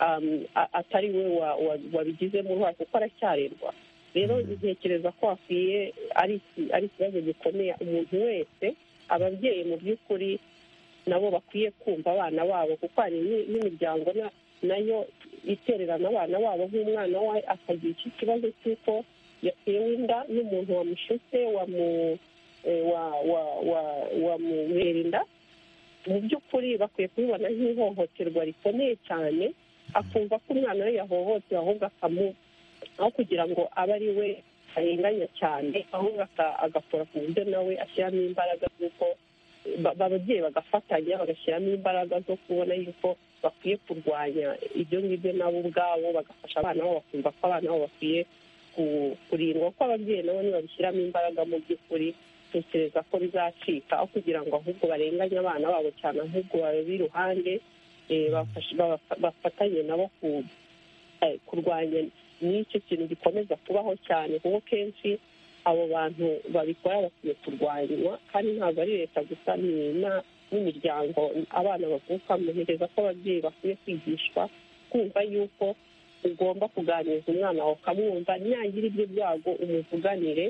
um, a- atari we wa- wa- wabigizemo uruhare kuko aracyarerwa rero ntekereza ko hakwiye ari iki- ari ikibazo gikomeye umuntu wese ababyeyi mu by'ukuri nabo bakwiye kumva abana babo kuko hari ni- n'imiryango na- nayo itererana abana babo nk'umwana we akagira iki kibazo cy'uko yatewe inda n'umuntu wamushutse wamu eh, wa- wa- wa- wamubera inda mu by'ukuri bakwiye kubibona nk'ihohoterwa rikomeye cyane akumva ko umwana we yahohotewe ahubwo akamu aho kugira ngo abe ari we arenganya cyane ahubwo aka- agakora ku buryo nawe ashyiramo imbaraga z'uko ba- ba- ababyeyi bagafatanya bagashyiramo imbaraga zo kubona yuko bakwiye kurwanya ibyo ngibyo nabo ubwabo bagafasha abana babo bakumva ko abana babo bakwiye ku- kurindwa ko ababyeyi nabo nibabishyiramo imbaraga mu by'ukuri tekereza ko bizacika aho kugira ngo ahubwo barenganye abana babo cyane ahubwo babe iruhande eh, bafashe- babafa- bafatanye nabo ku- eh, kurwanya n'icyo kintu gikomeza kubaho cyane kuko kenshi abo bantu babikora bakwiye kurwanywa kandi ntabwo ari leta gusa ni na- n'imiryango abana bavukamo ntekereza ko ababyeyi bakwiye kwigishwa kumva yuko ugomba kuganiriza umwana wawe ukamwumva ntiyagira ibyo byago umuvuganire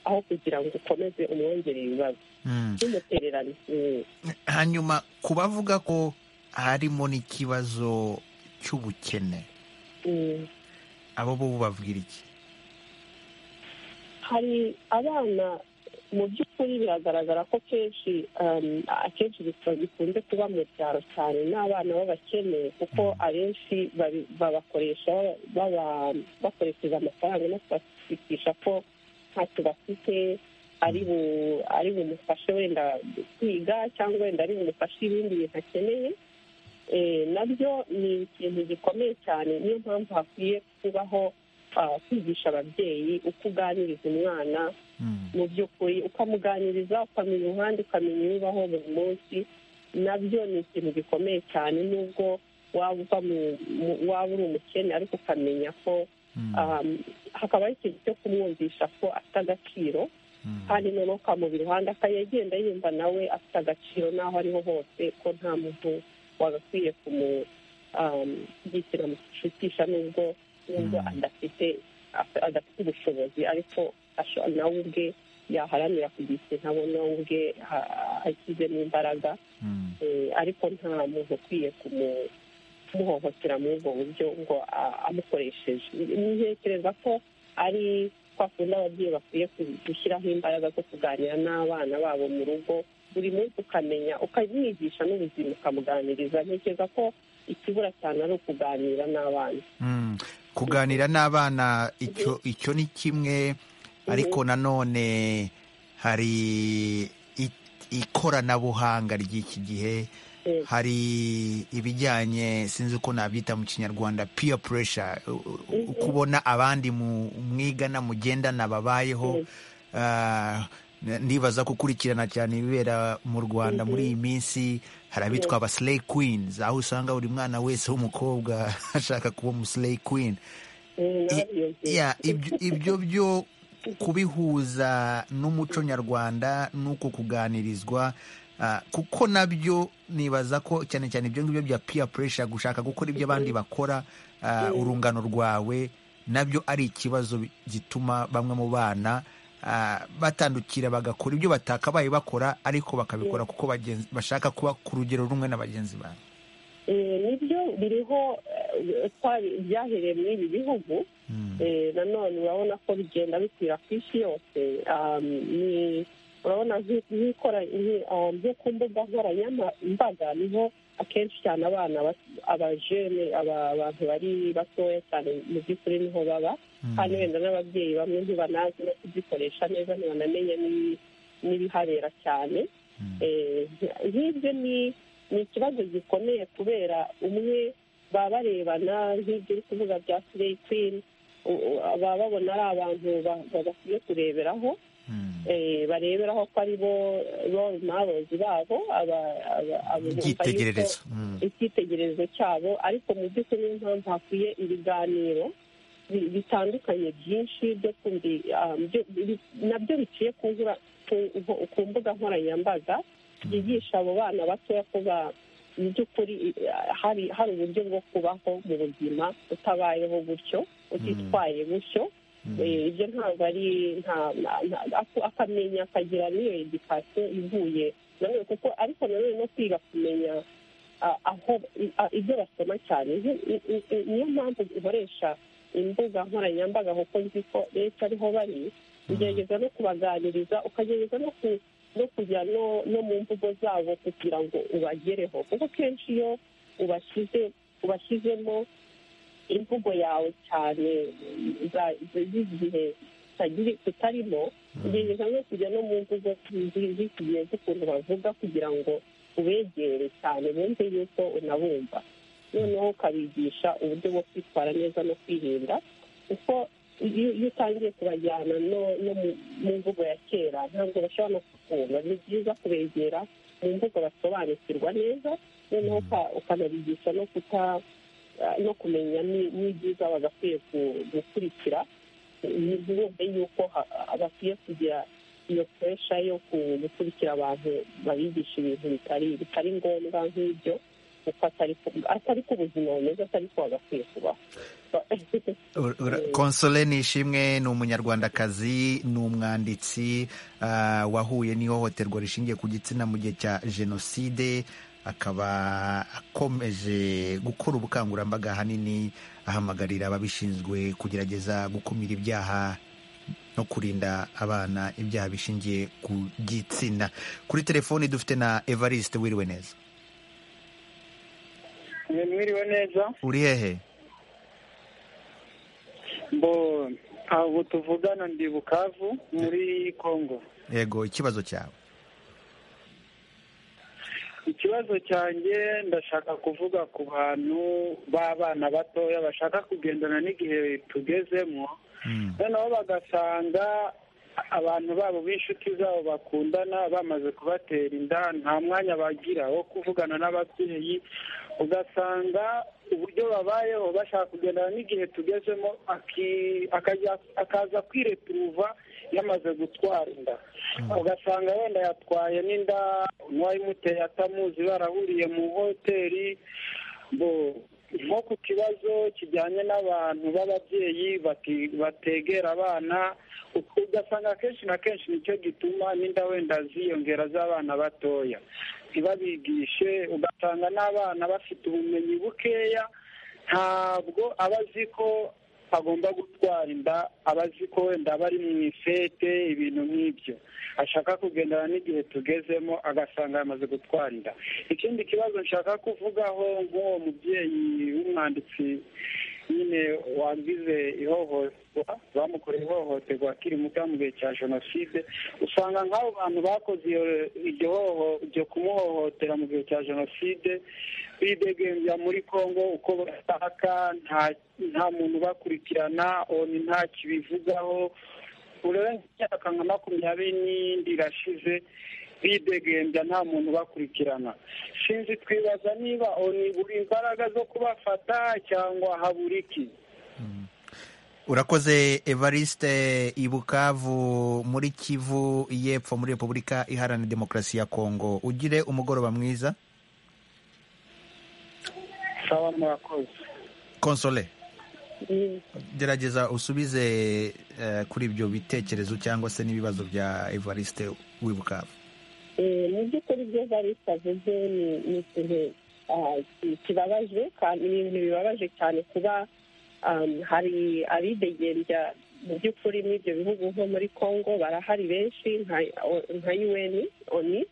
aho kugira ngo ukomeze umwongerere ibibazo Mm. n'umutererano Mm. hanyuma ku bavuga ko harimo n'ikibazo cy'ubukene Mm. abo bo babwira iki hari abana mu by'ukuri biragaragara ko kenshi um, akenshi bikaba bikunze kuba mu byaro cyane n'abana b'abakene kuko abenshi babi- babakoresha baba- bakoresheje amafaranga no kubashikisha ko ntacyo bafite ari bu- ari bumufashe wenda kwiga cyangwa wenda ari bumufashe ibindi bintu akeneye Eh, nabyo ni ikintu gikomeye cyane niyo mpamvu hakwiye kubaho ah, kwigisha ababyeyi uko uganiriza umwana mu by'ukuri ukamuganiriza ukamenya umuhanda ukamenya ibibaho buri munsi nabyo ni ikintu gikomeye cyane nubwo waba uva mu- mu- waba uri umukene ariko ukamenya ko um, hakabaho ikintu cyo kumwumvisha ko afite agaciro kandi noneho ukamubira iruhande akajya agenda yumva nawe afite agaciro n'aho ariho hose ko nta muntu wagakwiye kumugitira mu nubwo nubwo adafite afite- adafite ubushobozi ariko nawe ubwe yaharanira kugira ikintu abona we ubwe ashyizemo imbaraga Eh, ariko nta muntu ukwiye kumu- kumuhohotera muri ubwo buryo ngo a- amukoresheje ntekereza ko ari kwa kundi ababyeyi bakwiye ku- gushyiraho imbaraga zo kuganira n'abana babo mu rugo buri munsi ukamenya ukamwigisha n'ubuzima ukamuganiriza ntekereza ko ikibura cyane ari ukuganira n'abana Mm. kuganira n'abana icyo icyo ni kimwe ariko nanone hari i- ikoranabuhanga ry'iki gihe Mm. hari ibijyanye sinzi uko nabyita mu kinyarwanda peer pressure u- u- kubona abandi mu- mwigana mugendana babayeho Ah, ndibaza gukurikirana cyane ibibera mu rwanda muri iyi minsi hari abitwa aba slay queens aho usanga buri mwana wese w'umukobwa ashaka kuba umuslay queen Eh, I- narabiyumvise. ya, ibyo- ibyo byo kubihuza n'umuco nyarwanda n'uko kuganirizwa ah, kuko nabyo nibaza ko cyane cyane ibyo ngibyo bya peer pressure gushaka gukora ibyo abandi bakora ah, urungano rwawe nabyo ari ikibazo gituma bamwe mu bana ah, batandukira bagakora ibyo batakabaye bakora ariko bakabikora kuko bagenzi- bashaka kuba ku rugero rumwe na bagenzi babo Eh, nibyo biriho eh, twari- byahereye muri ibi bihugu Eh, nanone urabona ko bigenda bikwira ku isi yose Um, ni- urabona nk'i- nk'ikora nk'i- um, nko ku mbuga nkoranyambaga niho akenshi cyane abana bas- abajene aba- abantu bari batoya cyane mu by'ukuri niho baba kandi wenda n'ababyeyi bamwe ntibanazi no kuzikoresha neza ntibanamenya n'i- n'ibihabera cyane Eh, nk'ibyo ni ni ikibazo gikomeye kubera umwe baba barebana nk'ibyo uri kuvuga bya sireyi kwini baba babona ari abantu ba- ba- bakwiye kureberaho eh, bareberaho ko ari bo role models babo aba- aba- abo bumva yuko- icyitegererezo Mm. icyitegererezo cyabo ariko mu by'ukuri niyo mpamvu hakwiye ibiganiro bi- bitandukanye byinshi byo kumvi- ah, byo- bi- nabyo biciye ku ngura- ku- ku- ku mbuga nkoranyambaga byigisha abo bana batoya ko ba- mu by'ukuri eh, hari hari uburyo bwo kubaho mu buzima utabayeho gutyo utitwaye gutyo Eh, ibyo ntabwo ari nta- nta- nta- ako- akamenya akagira n'iyo edikasiyo ivuye nanone kuko ariko nanone no kwiga kumenya ah, aho i- ah, ibyo basoma cyane Ni- ni- ni- niyo mpamvu dukoresha imbuga nkoranyambaga kuko nzi ko leta ariho bari ugerageza no kubaganiriza ukagerageza no ku no kujya no no mu mvugo zabo kugira ngo ubagereho kuko kenshi iyo ubashyize ubashyizemo imvugo yawe cyane za- za- z'igihe tutagiri- tutarimo ugerageza no kujya no mu mvugo zi- z'iki gihe z'ukuntu bavuga kugira ngo ubegere cyane bumve yuko unabumva noneho ukabigisha uburyo bwo kwitwara neza no kwirinda kuko iyo iyo utangiye kubajyana no no mu- mu mvugo ya kera ntabwo bashobora no kukumva ni byiza kubegera mu mvugo basobanukirwa neza noneho uka- ukanabigisha no kuta no kumenya ni- n'ibyiza bagakwiye ku- gukurikira ntibumve yuko ha- bakwiye kugira iyo puresha yo ku- gukurikira abantu babigisha ibintu bitari bitari ngombwa nk'ibyo kuko atari ko- atari ko ubuzima bumeze atari ko bagakwiye kubaho Ur- ura- Console Nishimwe ni umunyarwandakazi ni umwanditsi ah, wahuye n'ihohoterwa rishingiye ku gitsina mu gihe cya jenoside akaba akomeje gukora ubukangurambaga ahanini ahamagarira ababishinzwe kugerageza gukumira ibyaha no kurinda abana ibyaha bishingiye ku gitsina kuri telefoni dufite na evariste wiriwe neza mwe mwiriwe neza uri hehe mbo abo tuvugana ndi bukavu muri kongo yego ikibazo cyawe ikibazo cyanjye ndashaka kuvuga ku bantu b'abana batoya bashaka kugendana n'igihe tugezemo noneho bagasanga abantu babo b'inshuti zabo bakundana bamaze kubatera inda nta mwanya bagira wo kuvugana n'ababyeyi ugasanga uburyo babayeho bashaka kugendana n'igihe tugezemo aki- akajya- akaza kwireturuva yamaze gutwara inda ugasanga wenda yatwaye n'inda n'uwayimuteye atamuzi barahuriye mu hoteli bo- nko ku kibazo kijyanye n'abantu b'ababyeyi bati- bategera abana u- ugasanga akenshi na kenshi nicyo gituma n'inda wenda ziyongera z'abana batoya ntibabigishe ugasanga n'abana bafite ubumenyi bukeya ntabwo aba azi ko agomba gutwara inda aba azi ko wenda bari mu ifete ibintu nk'ibyo ashaka kugendana n'igihe tugezemo agasanga yamaze gutwara inda ikindi kibazo nshaka kuvugaho nk'uwo mubyeyi w'umwanditsi nyine wagize ihohoterwa bamukoreye ihohoterwa akiri muto mu gihe cya jenoside usanga nk'abo bantu bakoze iryo hoho kumuhohotera mu gihe cya jenoside bidegembya muri congo uko bashaka nta muntu ubakurikirana oni nta kibivugaho urenze imyaka nka makumyabiri n'iyindi irashize bidegembya nta muntu ubakurikirana sinzi twibaza niba oni buri imbaraga zo kubafata cyangwa habura iki urakoze evariste ibukavu muri kivu y'epfo muri repubulika iharanira demokarasi ya kongo ugire umugoroba mwiza sawa murakoze konsole gerageza usubize kuri ibyo bitekerezo cyangwa se n'ibibazo bya evariste w'ibukavu mu by'ukuri ibyo evariste avuze ni ikintu kibabaje ni ibintu bibabaje cyane kuba hari abidegembya mu by'ukuri n'ibyo bihugu nko muri congo barahari benshi nka un oni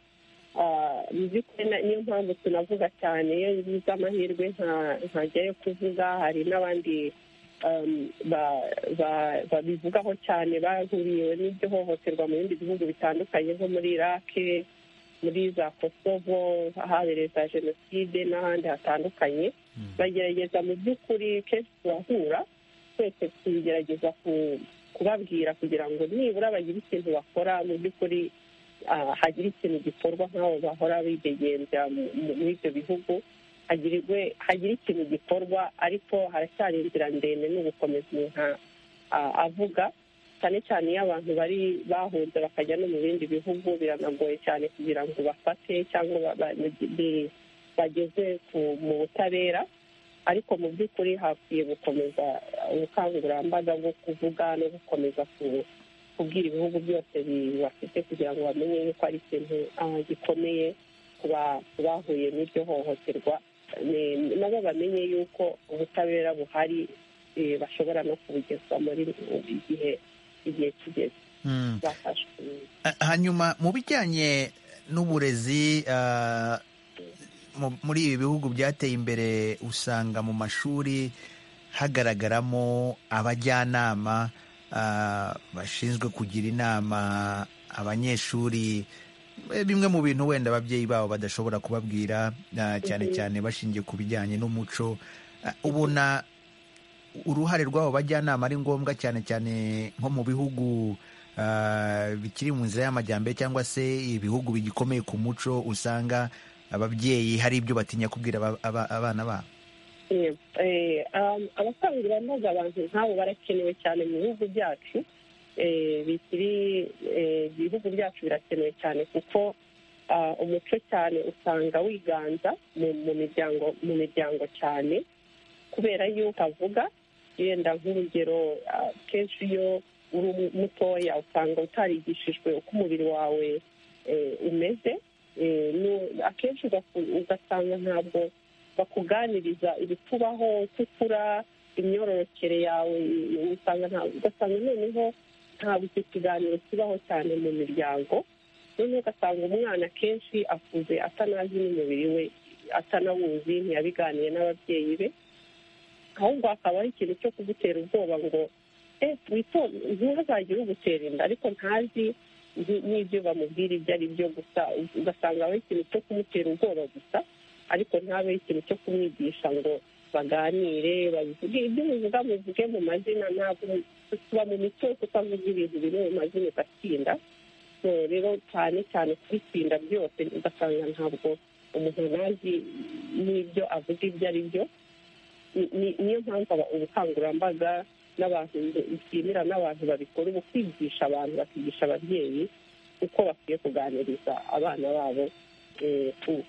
niyo mpamvu tunavuga cyane iyo biza amahirwe ntajyayo kuvuga hari n'abandi babivugaho cyane bahuriwe n'ibyo hohoterwa mu bindi bihugu bitandukanye nko muri irake muri za kosovo habereye za jenoside n'ahandi hatandukanye bagerageza mu by'ukuri kenshi turahura twese tugerageza kubabwira kugira ngo nibura bagire ikintu bakora mu by'ukuri hagira ikintu gikorwa nk'abo bahora bidegembya muri ibyo bihugu hagira ikintu gikorwa ariko haracyari inzira ndende no gukomeza umuntu avuga cyane cyane iyo abantu bari bahunze bakajya no mu bindi bihugu biranagoye cyane kugira ngo bafate cyangwa bageze mu butabera ariko mu by'ukuri hakwiye gukomeza ubukangurambaga bwo kuvuga no gukomeza kubwira ibihugu byose bibafite kugira ngo bamenye yuko ari ikintu gikomeye ku bahuye n'iryo hohoterwa nabo bamenye yuko ubutabera buhari bashobora no kubugezwa muri igihe igihe kigeze hanyuma mu bijyanye n'uburezi muri ibi bihugu byateye imbere usanga mu mashuri hagaragaramo abajyanama bashinzwe kugira inama abanyeshuri bimwe mu bintu wenda ababyeyi babo badashobora kubabwira cyane cyane bashingiye ku bijyanye n'umuco ubona uruhare rw'abo bajyanama ari ngombwa cyane cyane nko mu bihugu bikiri mu nzira y'amajyambere cyangwa se ibihugu bigikomeye ku muco usanga ababyeyi hari ibyo batinya kubwira abana babo abakangurambaga abantu nk'abo barakenewe cyane mu bihugu byacu bikiri ibihugu byacu birakenewe cyane kuko umuco cyane usanga wiganza mu miryango mu miryango cyane kubera yuko avuga yenda nk'urugero kenshi iyo uri mutoya usanga utarigishijwe uko umubiri wawe umeze akenshi ugasanga ntabwo bakuganiriza ibikubaho uko ukura imyororokere yawe ugasanga noneho ntabwo icyo kiganiro kibaho cyane mu miryango noneho ugasanga umwana akenshi akuze atanazi n'umubiri we atanawuzi ntiyabiganiye n'ababyeyi be ahubwo hakaba ari ikintu cyo kugutera ubwoba ngo ntihazagire ugutera inda ariko ntazi n'ibyo bamubwira ibyo ari byo gusa ugasanga ari ikintu cyo kumutera ubwoba gusa ariko ntabe ikintu cyo kumwigisha ngo baganire babivuge ibyo bivuga bivuge mu mazina ntabwo tuba mu mico tutavuga ibintu biri mu mazina ugatsinda rero cyane cyane kubitsinda byose ugasanga ntabwo umuntu ntazi n'ibyo avuga ibyo ari byo niyo mpamvu ubukangurambaga n'abantu bishimira n'abantu babikora ubu kwigisha abantu bakigisha ababyeyi uko bakwiye kuganiriza abana babo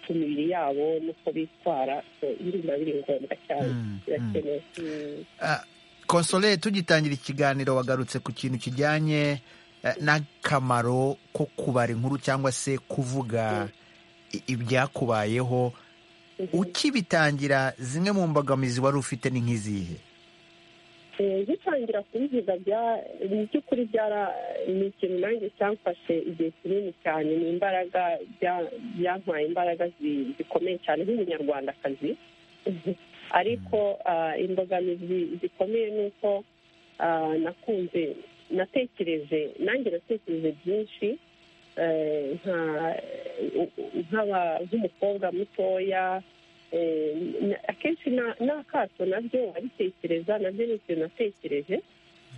ku mibiri yabo n'uko bitwara biba biri ngombwa cyane birakenewe konsole tugitangira ikiganiro wagarutse ku kintu kijyanye n'akamaro ko kubara inkuru cyangwa se kuvuga ibyakubayeho ukibitangira zimwe mu mbogamizi wari ufite ni nk'izihe ngitangira kubivuga mu by'ukuri ni ikintu nanjye cyamfashe igihe kinini cyane ni imbaraga byampaye imbaraga zikomeye cyane nk'umunyarwandakazi ariko imbogamizi zikomeye ni uko nakunze natekereje nanjye natekereje byinshi nk'umukobwa mutoya akenshi n'akato nabyo abitekereza nabyo ni ikintu natekereje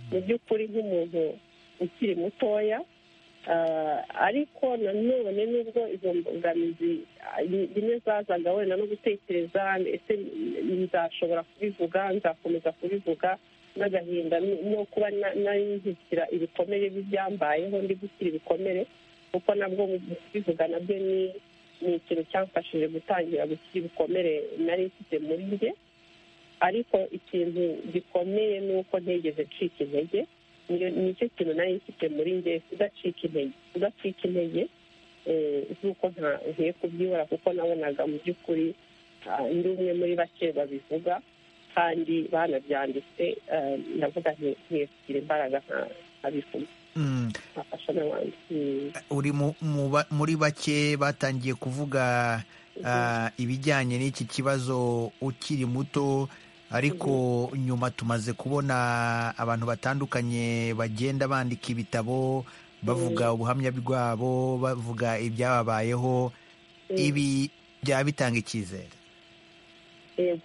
mu by'ukuri nk'umuntu ukiri mutoya ariko nanone n'ubwo izo mbogamizi rimwe zazaga wenda no gutekereza ese nzashobora kubivuga nzakomeza kubivuga n'agahinda no kuba nayizikira ibikomere by'ibyambayeho ndi gushyira ibikomere kuko nabwo kubivuga nabyo ni ni ikintu cyamfashije gutangira gushyira ibikomere nari mfite muri njye ariko ikintu gikomeye ni uko ntegeze ncika intege nicyo kintu nari mfite muri njye kudacika intege kudacika intege nk'uko ntagiye kubyibura kuko nabonaga mu by'ukuri ndi umwe muri bake babivuga kandi banabyanditse ndavuga ntiye kugira imbaraga nkabivuga uri muri bake batangiye kuvuga ibijyanye n'iki kibazo ukiri muto ariko nyuma tumaze kubona abantu batandukanye bagenda bandika ibitabo bavuga ubuhamya bwabo bavuga ibyababayeho ibi byaba bitanga icyizere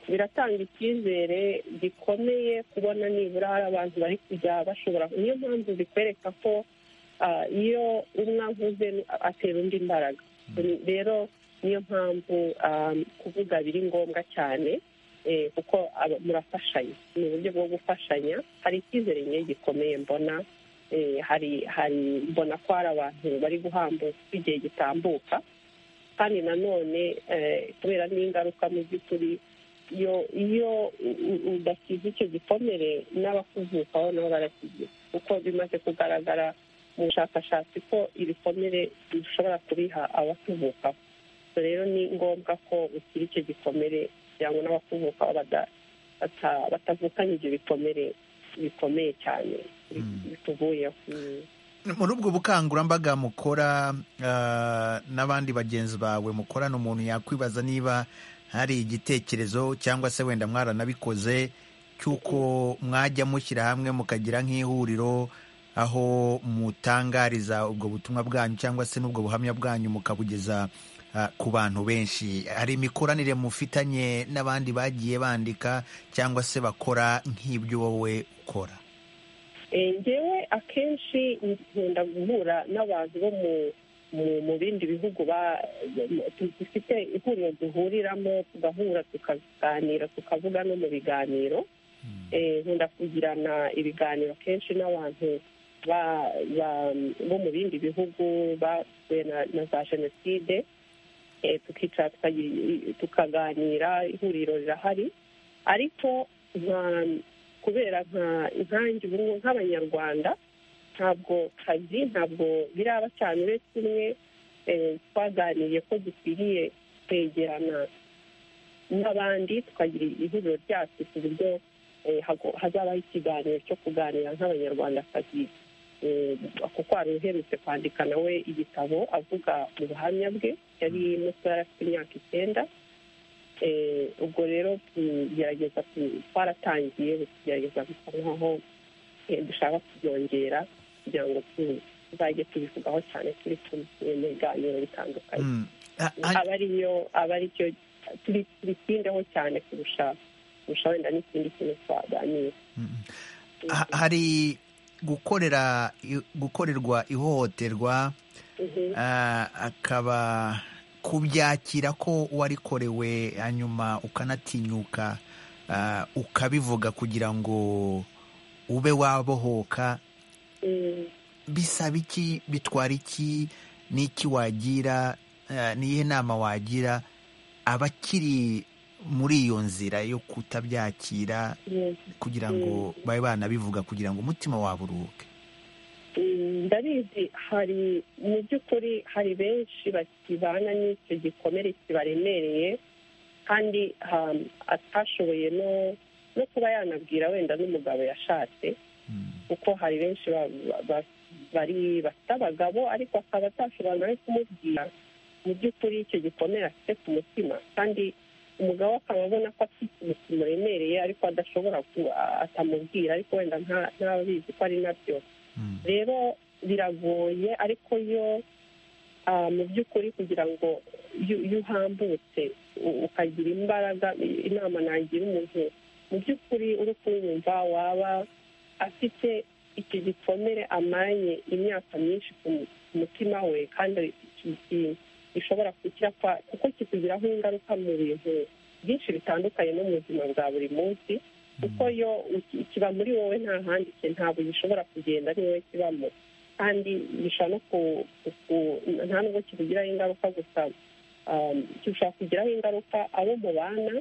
biratanga icyizere gikomeye kubona nibura hari abantu bari kujya bashobora niyo mpamvu bikwereka ko iyo umwe avuze atera undi imbaraga rero niyo mpamvu kuvuga biri ngombwa cyane kuko murafashanya ni uburyo bwo gufashanya hari icyizere nke gikomeye mbona hari hari mbona ko hari abantu bari guhambuka igihe gitambuka kandi nanone kubera n'ingaruka mu by'ukuri iyo udakiza icyo gikomere n'abakuvukaho nabo barakigira kuko bimaze kugaragara mu bushakashatsi ko ibikomere bishobora kubiha abakuvukaho rero ni ngombwa ko ukira icyo gikomere kugira ngo n'abakuvukaho batavukanye ibyo bikomere bikomeye cyane bituvuyeho muri ubwo bukangurambaga mukora n'abandi bagenzi bawe mukorana umuntu yakwibaza niba hari igitekerezo cyangwa se wenda mwaranabikoze cy'uko mwajya mushyira hamwe mukagira nk'ihuriro aho mutangariza ubwo butumwa bwanyu cyangwa se n'ubwo buhamya bwanyu mukabugeza ku bantu benshi hari imikoranire mufitanye n'abandi bagiye bandika cyangwa se bakora nk'ibyo wowe ukora ngewe akenshi nkunda guhura n'abantu bo mu bindi bihugu dufite ihuriro duhuriramo tugahura tukaganira tukavuga no mu biganiro nkunda kugirana ibiganiro kenshi n'abantu bo mu bindi bihugu basuye na za jenoside tukicara tukaganira ihuriro rirahari ariko kubera inkangi ubu nk'abanyarwanda ntabwo kazi ntabwo biraba cyane uretse umwe twaganiriye ko dukwiriye kwegerana n'abandi tukagira ihuriro ryacu ku buryo hazabaho ikiganiro cyo kuganira nk'abanyarwandakazi kuko hari uherutse kwandika nawe igitabo avuga mu buhamya bwe yari muto yari afite imyaka icyenda ubwo rero tugerageza twaratangiye tugerageza gusa nkaho dushaka kubyongera kugira ngo tuzajye tubivugaho cyane turi kumwe mu biganiro bitandukanye aba ari cyo tubitindeho cyane kurusha kurusha wenda n'ikindi kintu twaganira hari gukorera gukorerwa ihohoterwa akaba kubyakira ko warikorewe hanyuma ukanatinyuka ukabivuga kugira ngo ube wabohoka bisaba iki bitwara iki n'iki wagira n'iyihe nama wagira abakiri muri iyo nzira yo kutabyakira kugira ngo babe banabivuga kugira ngo umutima wabo uruhuke ndabizi hari mu by'ukuri hari benshi bakibana n'icyo gikomere kibaremereye kandi um, atashoboye no no kuba yanabwira wenda n'umugabo yashatse kuko hari benshi ba- ba- ba- bari bafite abagabo ariko akaba atashobora nawe kumubwira mu by'ukuri icyo gikomere afite ku mutima kandi umugabo akaba abona ko afite ikintu kimuremereye ariko adashobora ku- a- atamubwira ariko wenda nta- ntabizi ko ari nabyo rero biragoye ariko yo ah, mu by'ukuri kugira ngo iyo iyo uhambutse u- ukagira imbaraga i- inama nagira umuntu mu by'ukuri uri kumwumva waba afite icyo gikomere amanye imyaka myinshi ku mu- ku mutima we kandi ki- ki- gishobora kugira kuko kikugiraho ingaruka mu bintu byinshi bitandukanye no mu buzima bwa buri munsi kuko yo iki- kiba muri wowe nta handi ki- ntabwo gishobora kugenda ari wowe kibamo kandi gishobora no ku, ku- ku- nta nubwo kikugiraho ingaruka gusa um, gishobora kugiraho ingaruka abo mubana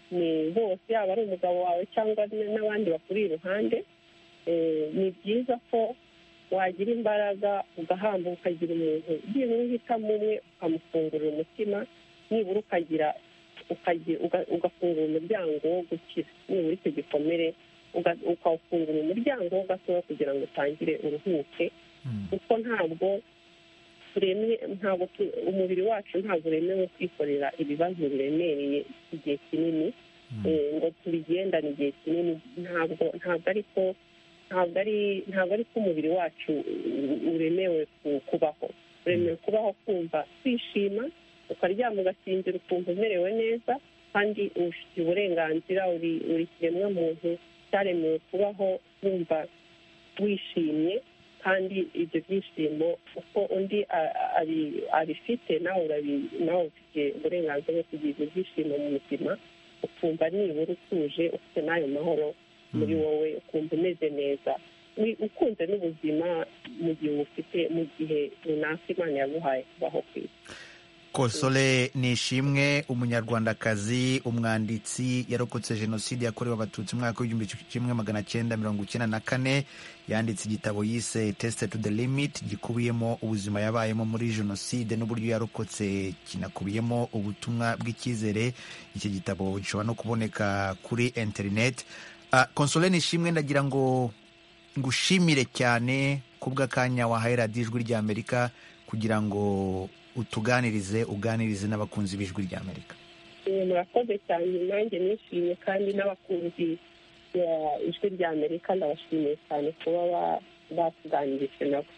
ni bose yaba ari umugabo wawe cyangwa n- n'abandi bakuri iruhande Eh, ni byiza ko wagira imbaraga ugahambuka ukagira umuntu byibura uhitamo umwe ukamufungurira umutima nibura ukagira ukagira- uga- ugafungura umuryango wo gukira nibura icyo gikomere uga- ukawufungura umuryango wo gatoya kugira ngo utangire uruhuke kuko ntabwo turemye ntabwo tu- umubiri wacu ntabwo uremewe kwikorera ibibazo biremereye igihe kinini eh, ngo tubigendane igihe kinini ntabwo ntabwo ari ko ntabwo ari ntabwo ari ko umubiri wacu u- uremewe ku- kubaho uremewe kubaho kumva kwishima ukaryama ugasinzira ukumva umerewe neza kandi ubifitiye uburenganzira uri uri kiremwa muntu cyaremewe kubaho wumva wishimye kandi ibyo byishimo uko undi a- a- abi- abifite nawe urabi- nawe ufite uburenganzira bwo kugira ibyo byishimo mu buzima ukumva nibura utuje ufite n'ayo mahoro muri wowe ukumva umeze neza Wi- ukunze n'ubuzima mu gihe ubufite mu gihe runaka imana yaguhaye kubaho ku isi konsole nishimwe umunyarwandakazi umwanditsi yarokotse jenoside yakorewe abatutsi umwaka w'igihumbi kimwe magana cyenda mirongo icyenda na kane yanditse igitabo yise tesite tu de limiti gikubiyemo ubuzima yabayemo muri jenoside n'uburyo yarokotse kinakubiyemo ubutumwa bw'icyizere iki gitabo gishobora no kuboneka kuri interineti Ah, konsole nishimwe ndagira ngo ngushimire cyane kubw'akanya wahaye radiyo ijwi ry'amerika kugira ngo utuganirize uganirize n'abakunzi b'ijwi ry'amerika Eh, murakoze cyane nanjye nishimye kandi n'abakunzi ya ijwi rya amerika ndabashimiye cyane kuba ba- batuganirije nabo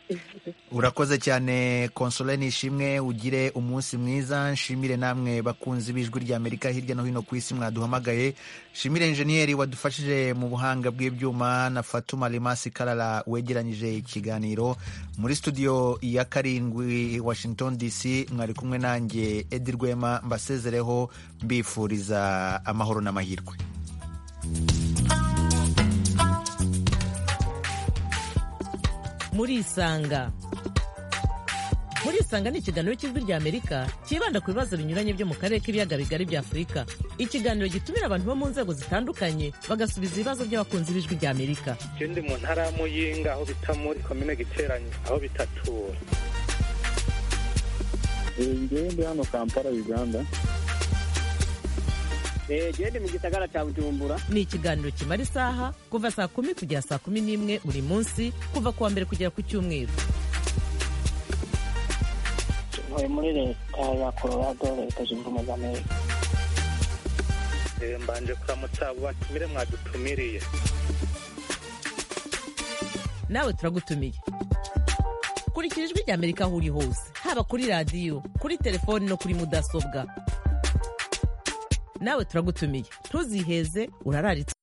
urakoze cyane konsole nishimwe ugire umunsi mwiza nshimire namwe bakunzi b'ijwi ry'amerika hirya no hino ku isi mwaduhamagaye nshimire enjeniyeri wadufashije mu buhanga bw'ibyuma na fatuma rimasi karara wegeranyije ikiganiro muri studio ya karindwi washington dc mwari kumwe nanjye edi rwema mbasezereho mbifuriza amahoro n'amahirwe murisanga murisanga ni ikiganiro cy'ijwi ry'amerika cyibanda ku bibazo binyuranye byo mu karere k'ibiyaga bigari bya afurika ikiganiro gitumira abantu bo mu nzego zitandukanye bagasubiza ibibazo by'abakunzi b'ijwi ry'amerika Iyo ndi mu ntara ya Muyinga aho bita muri komine Giteranye aho bitatura njyewe ndi hano kampala uganda gende mu gisagara cya bujumbura ni ikiganiro kimara isaha kuva saa kumi kugera saa kumi n'imwe buri munsi kuva ku wa mbere kugera ku cyumweru ntuye muri leta ya colorado leta zunze ubumwe za amerika Eh, mbanje kuramutsa abo batumire mwadutumiriye nawe turagutumiye kurikira ijwi ry'amerika aho uri hose haba kuri radiyo kuri telefoni no kuri mudasobwa nawe turagutumiye ntuziheze urararitse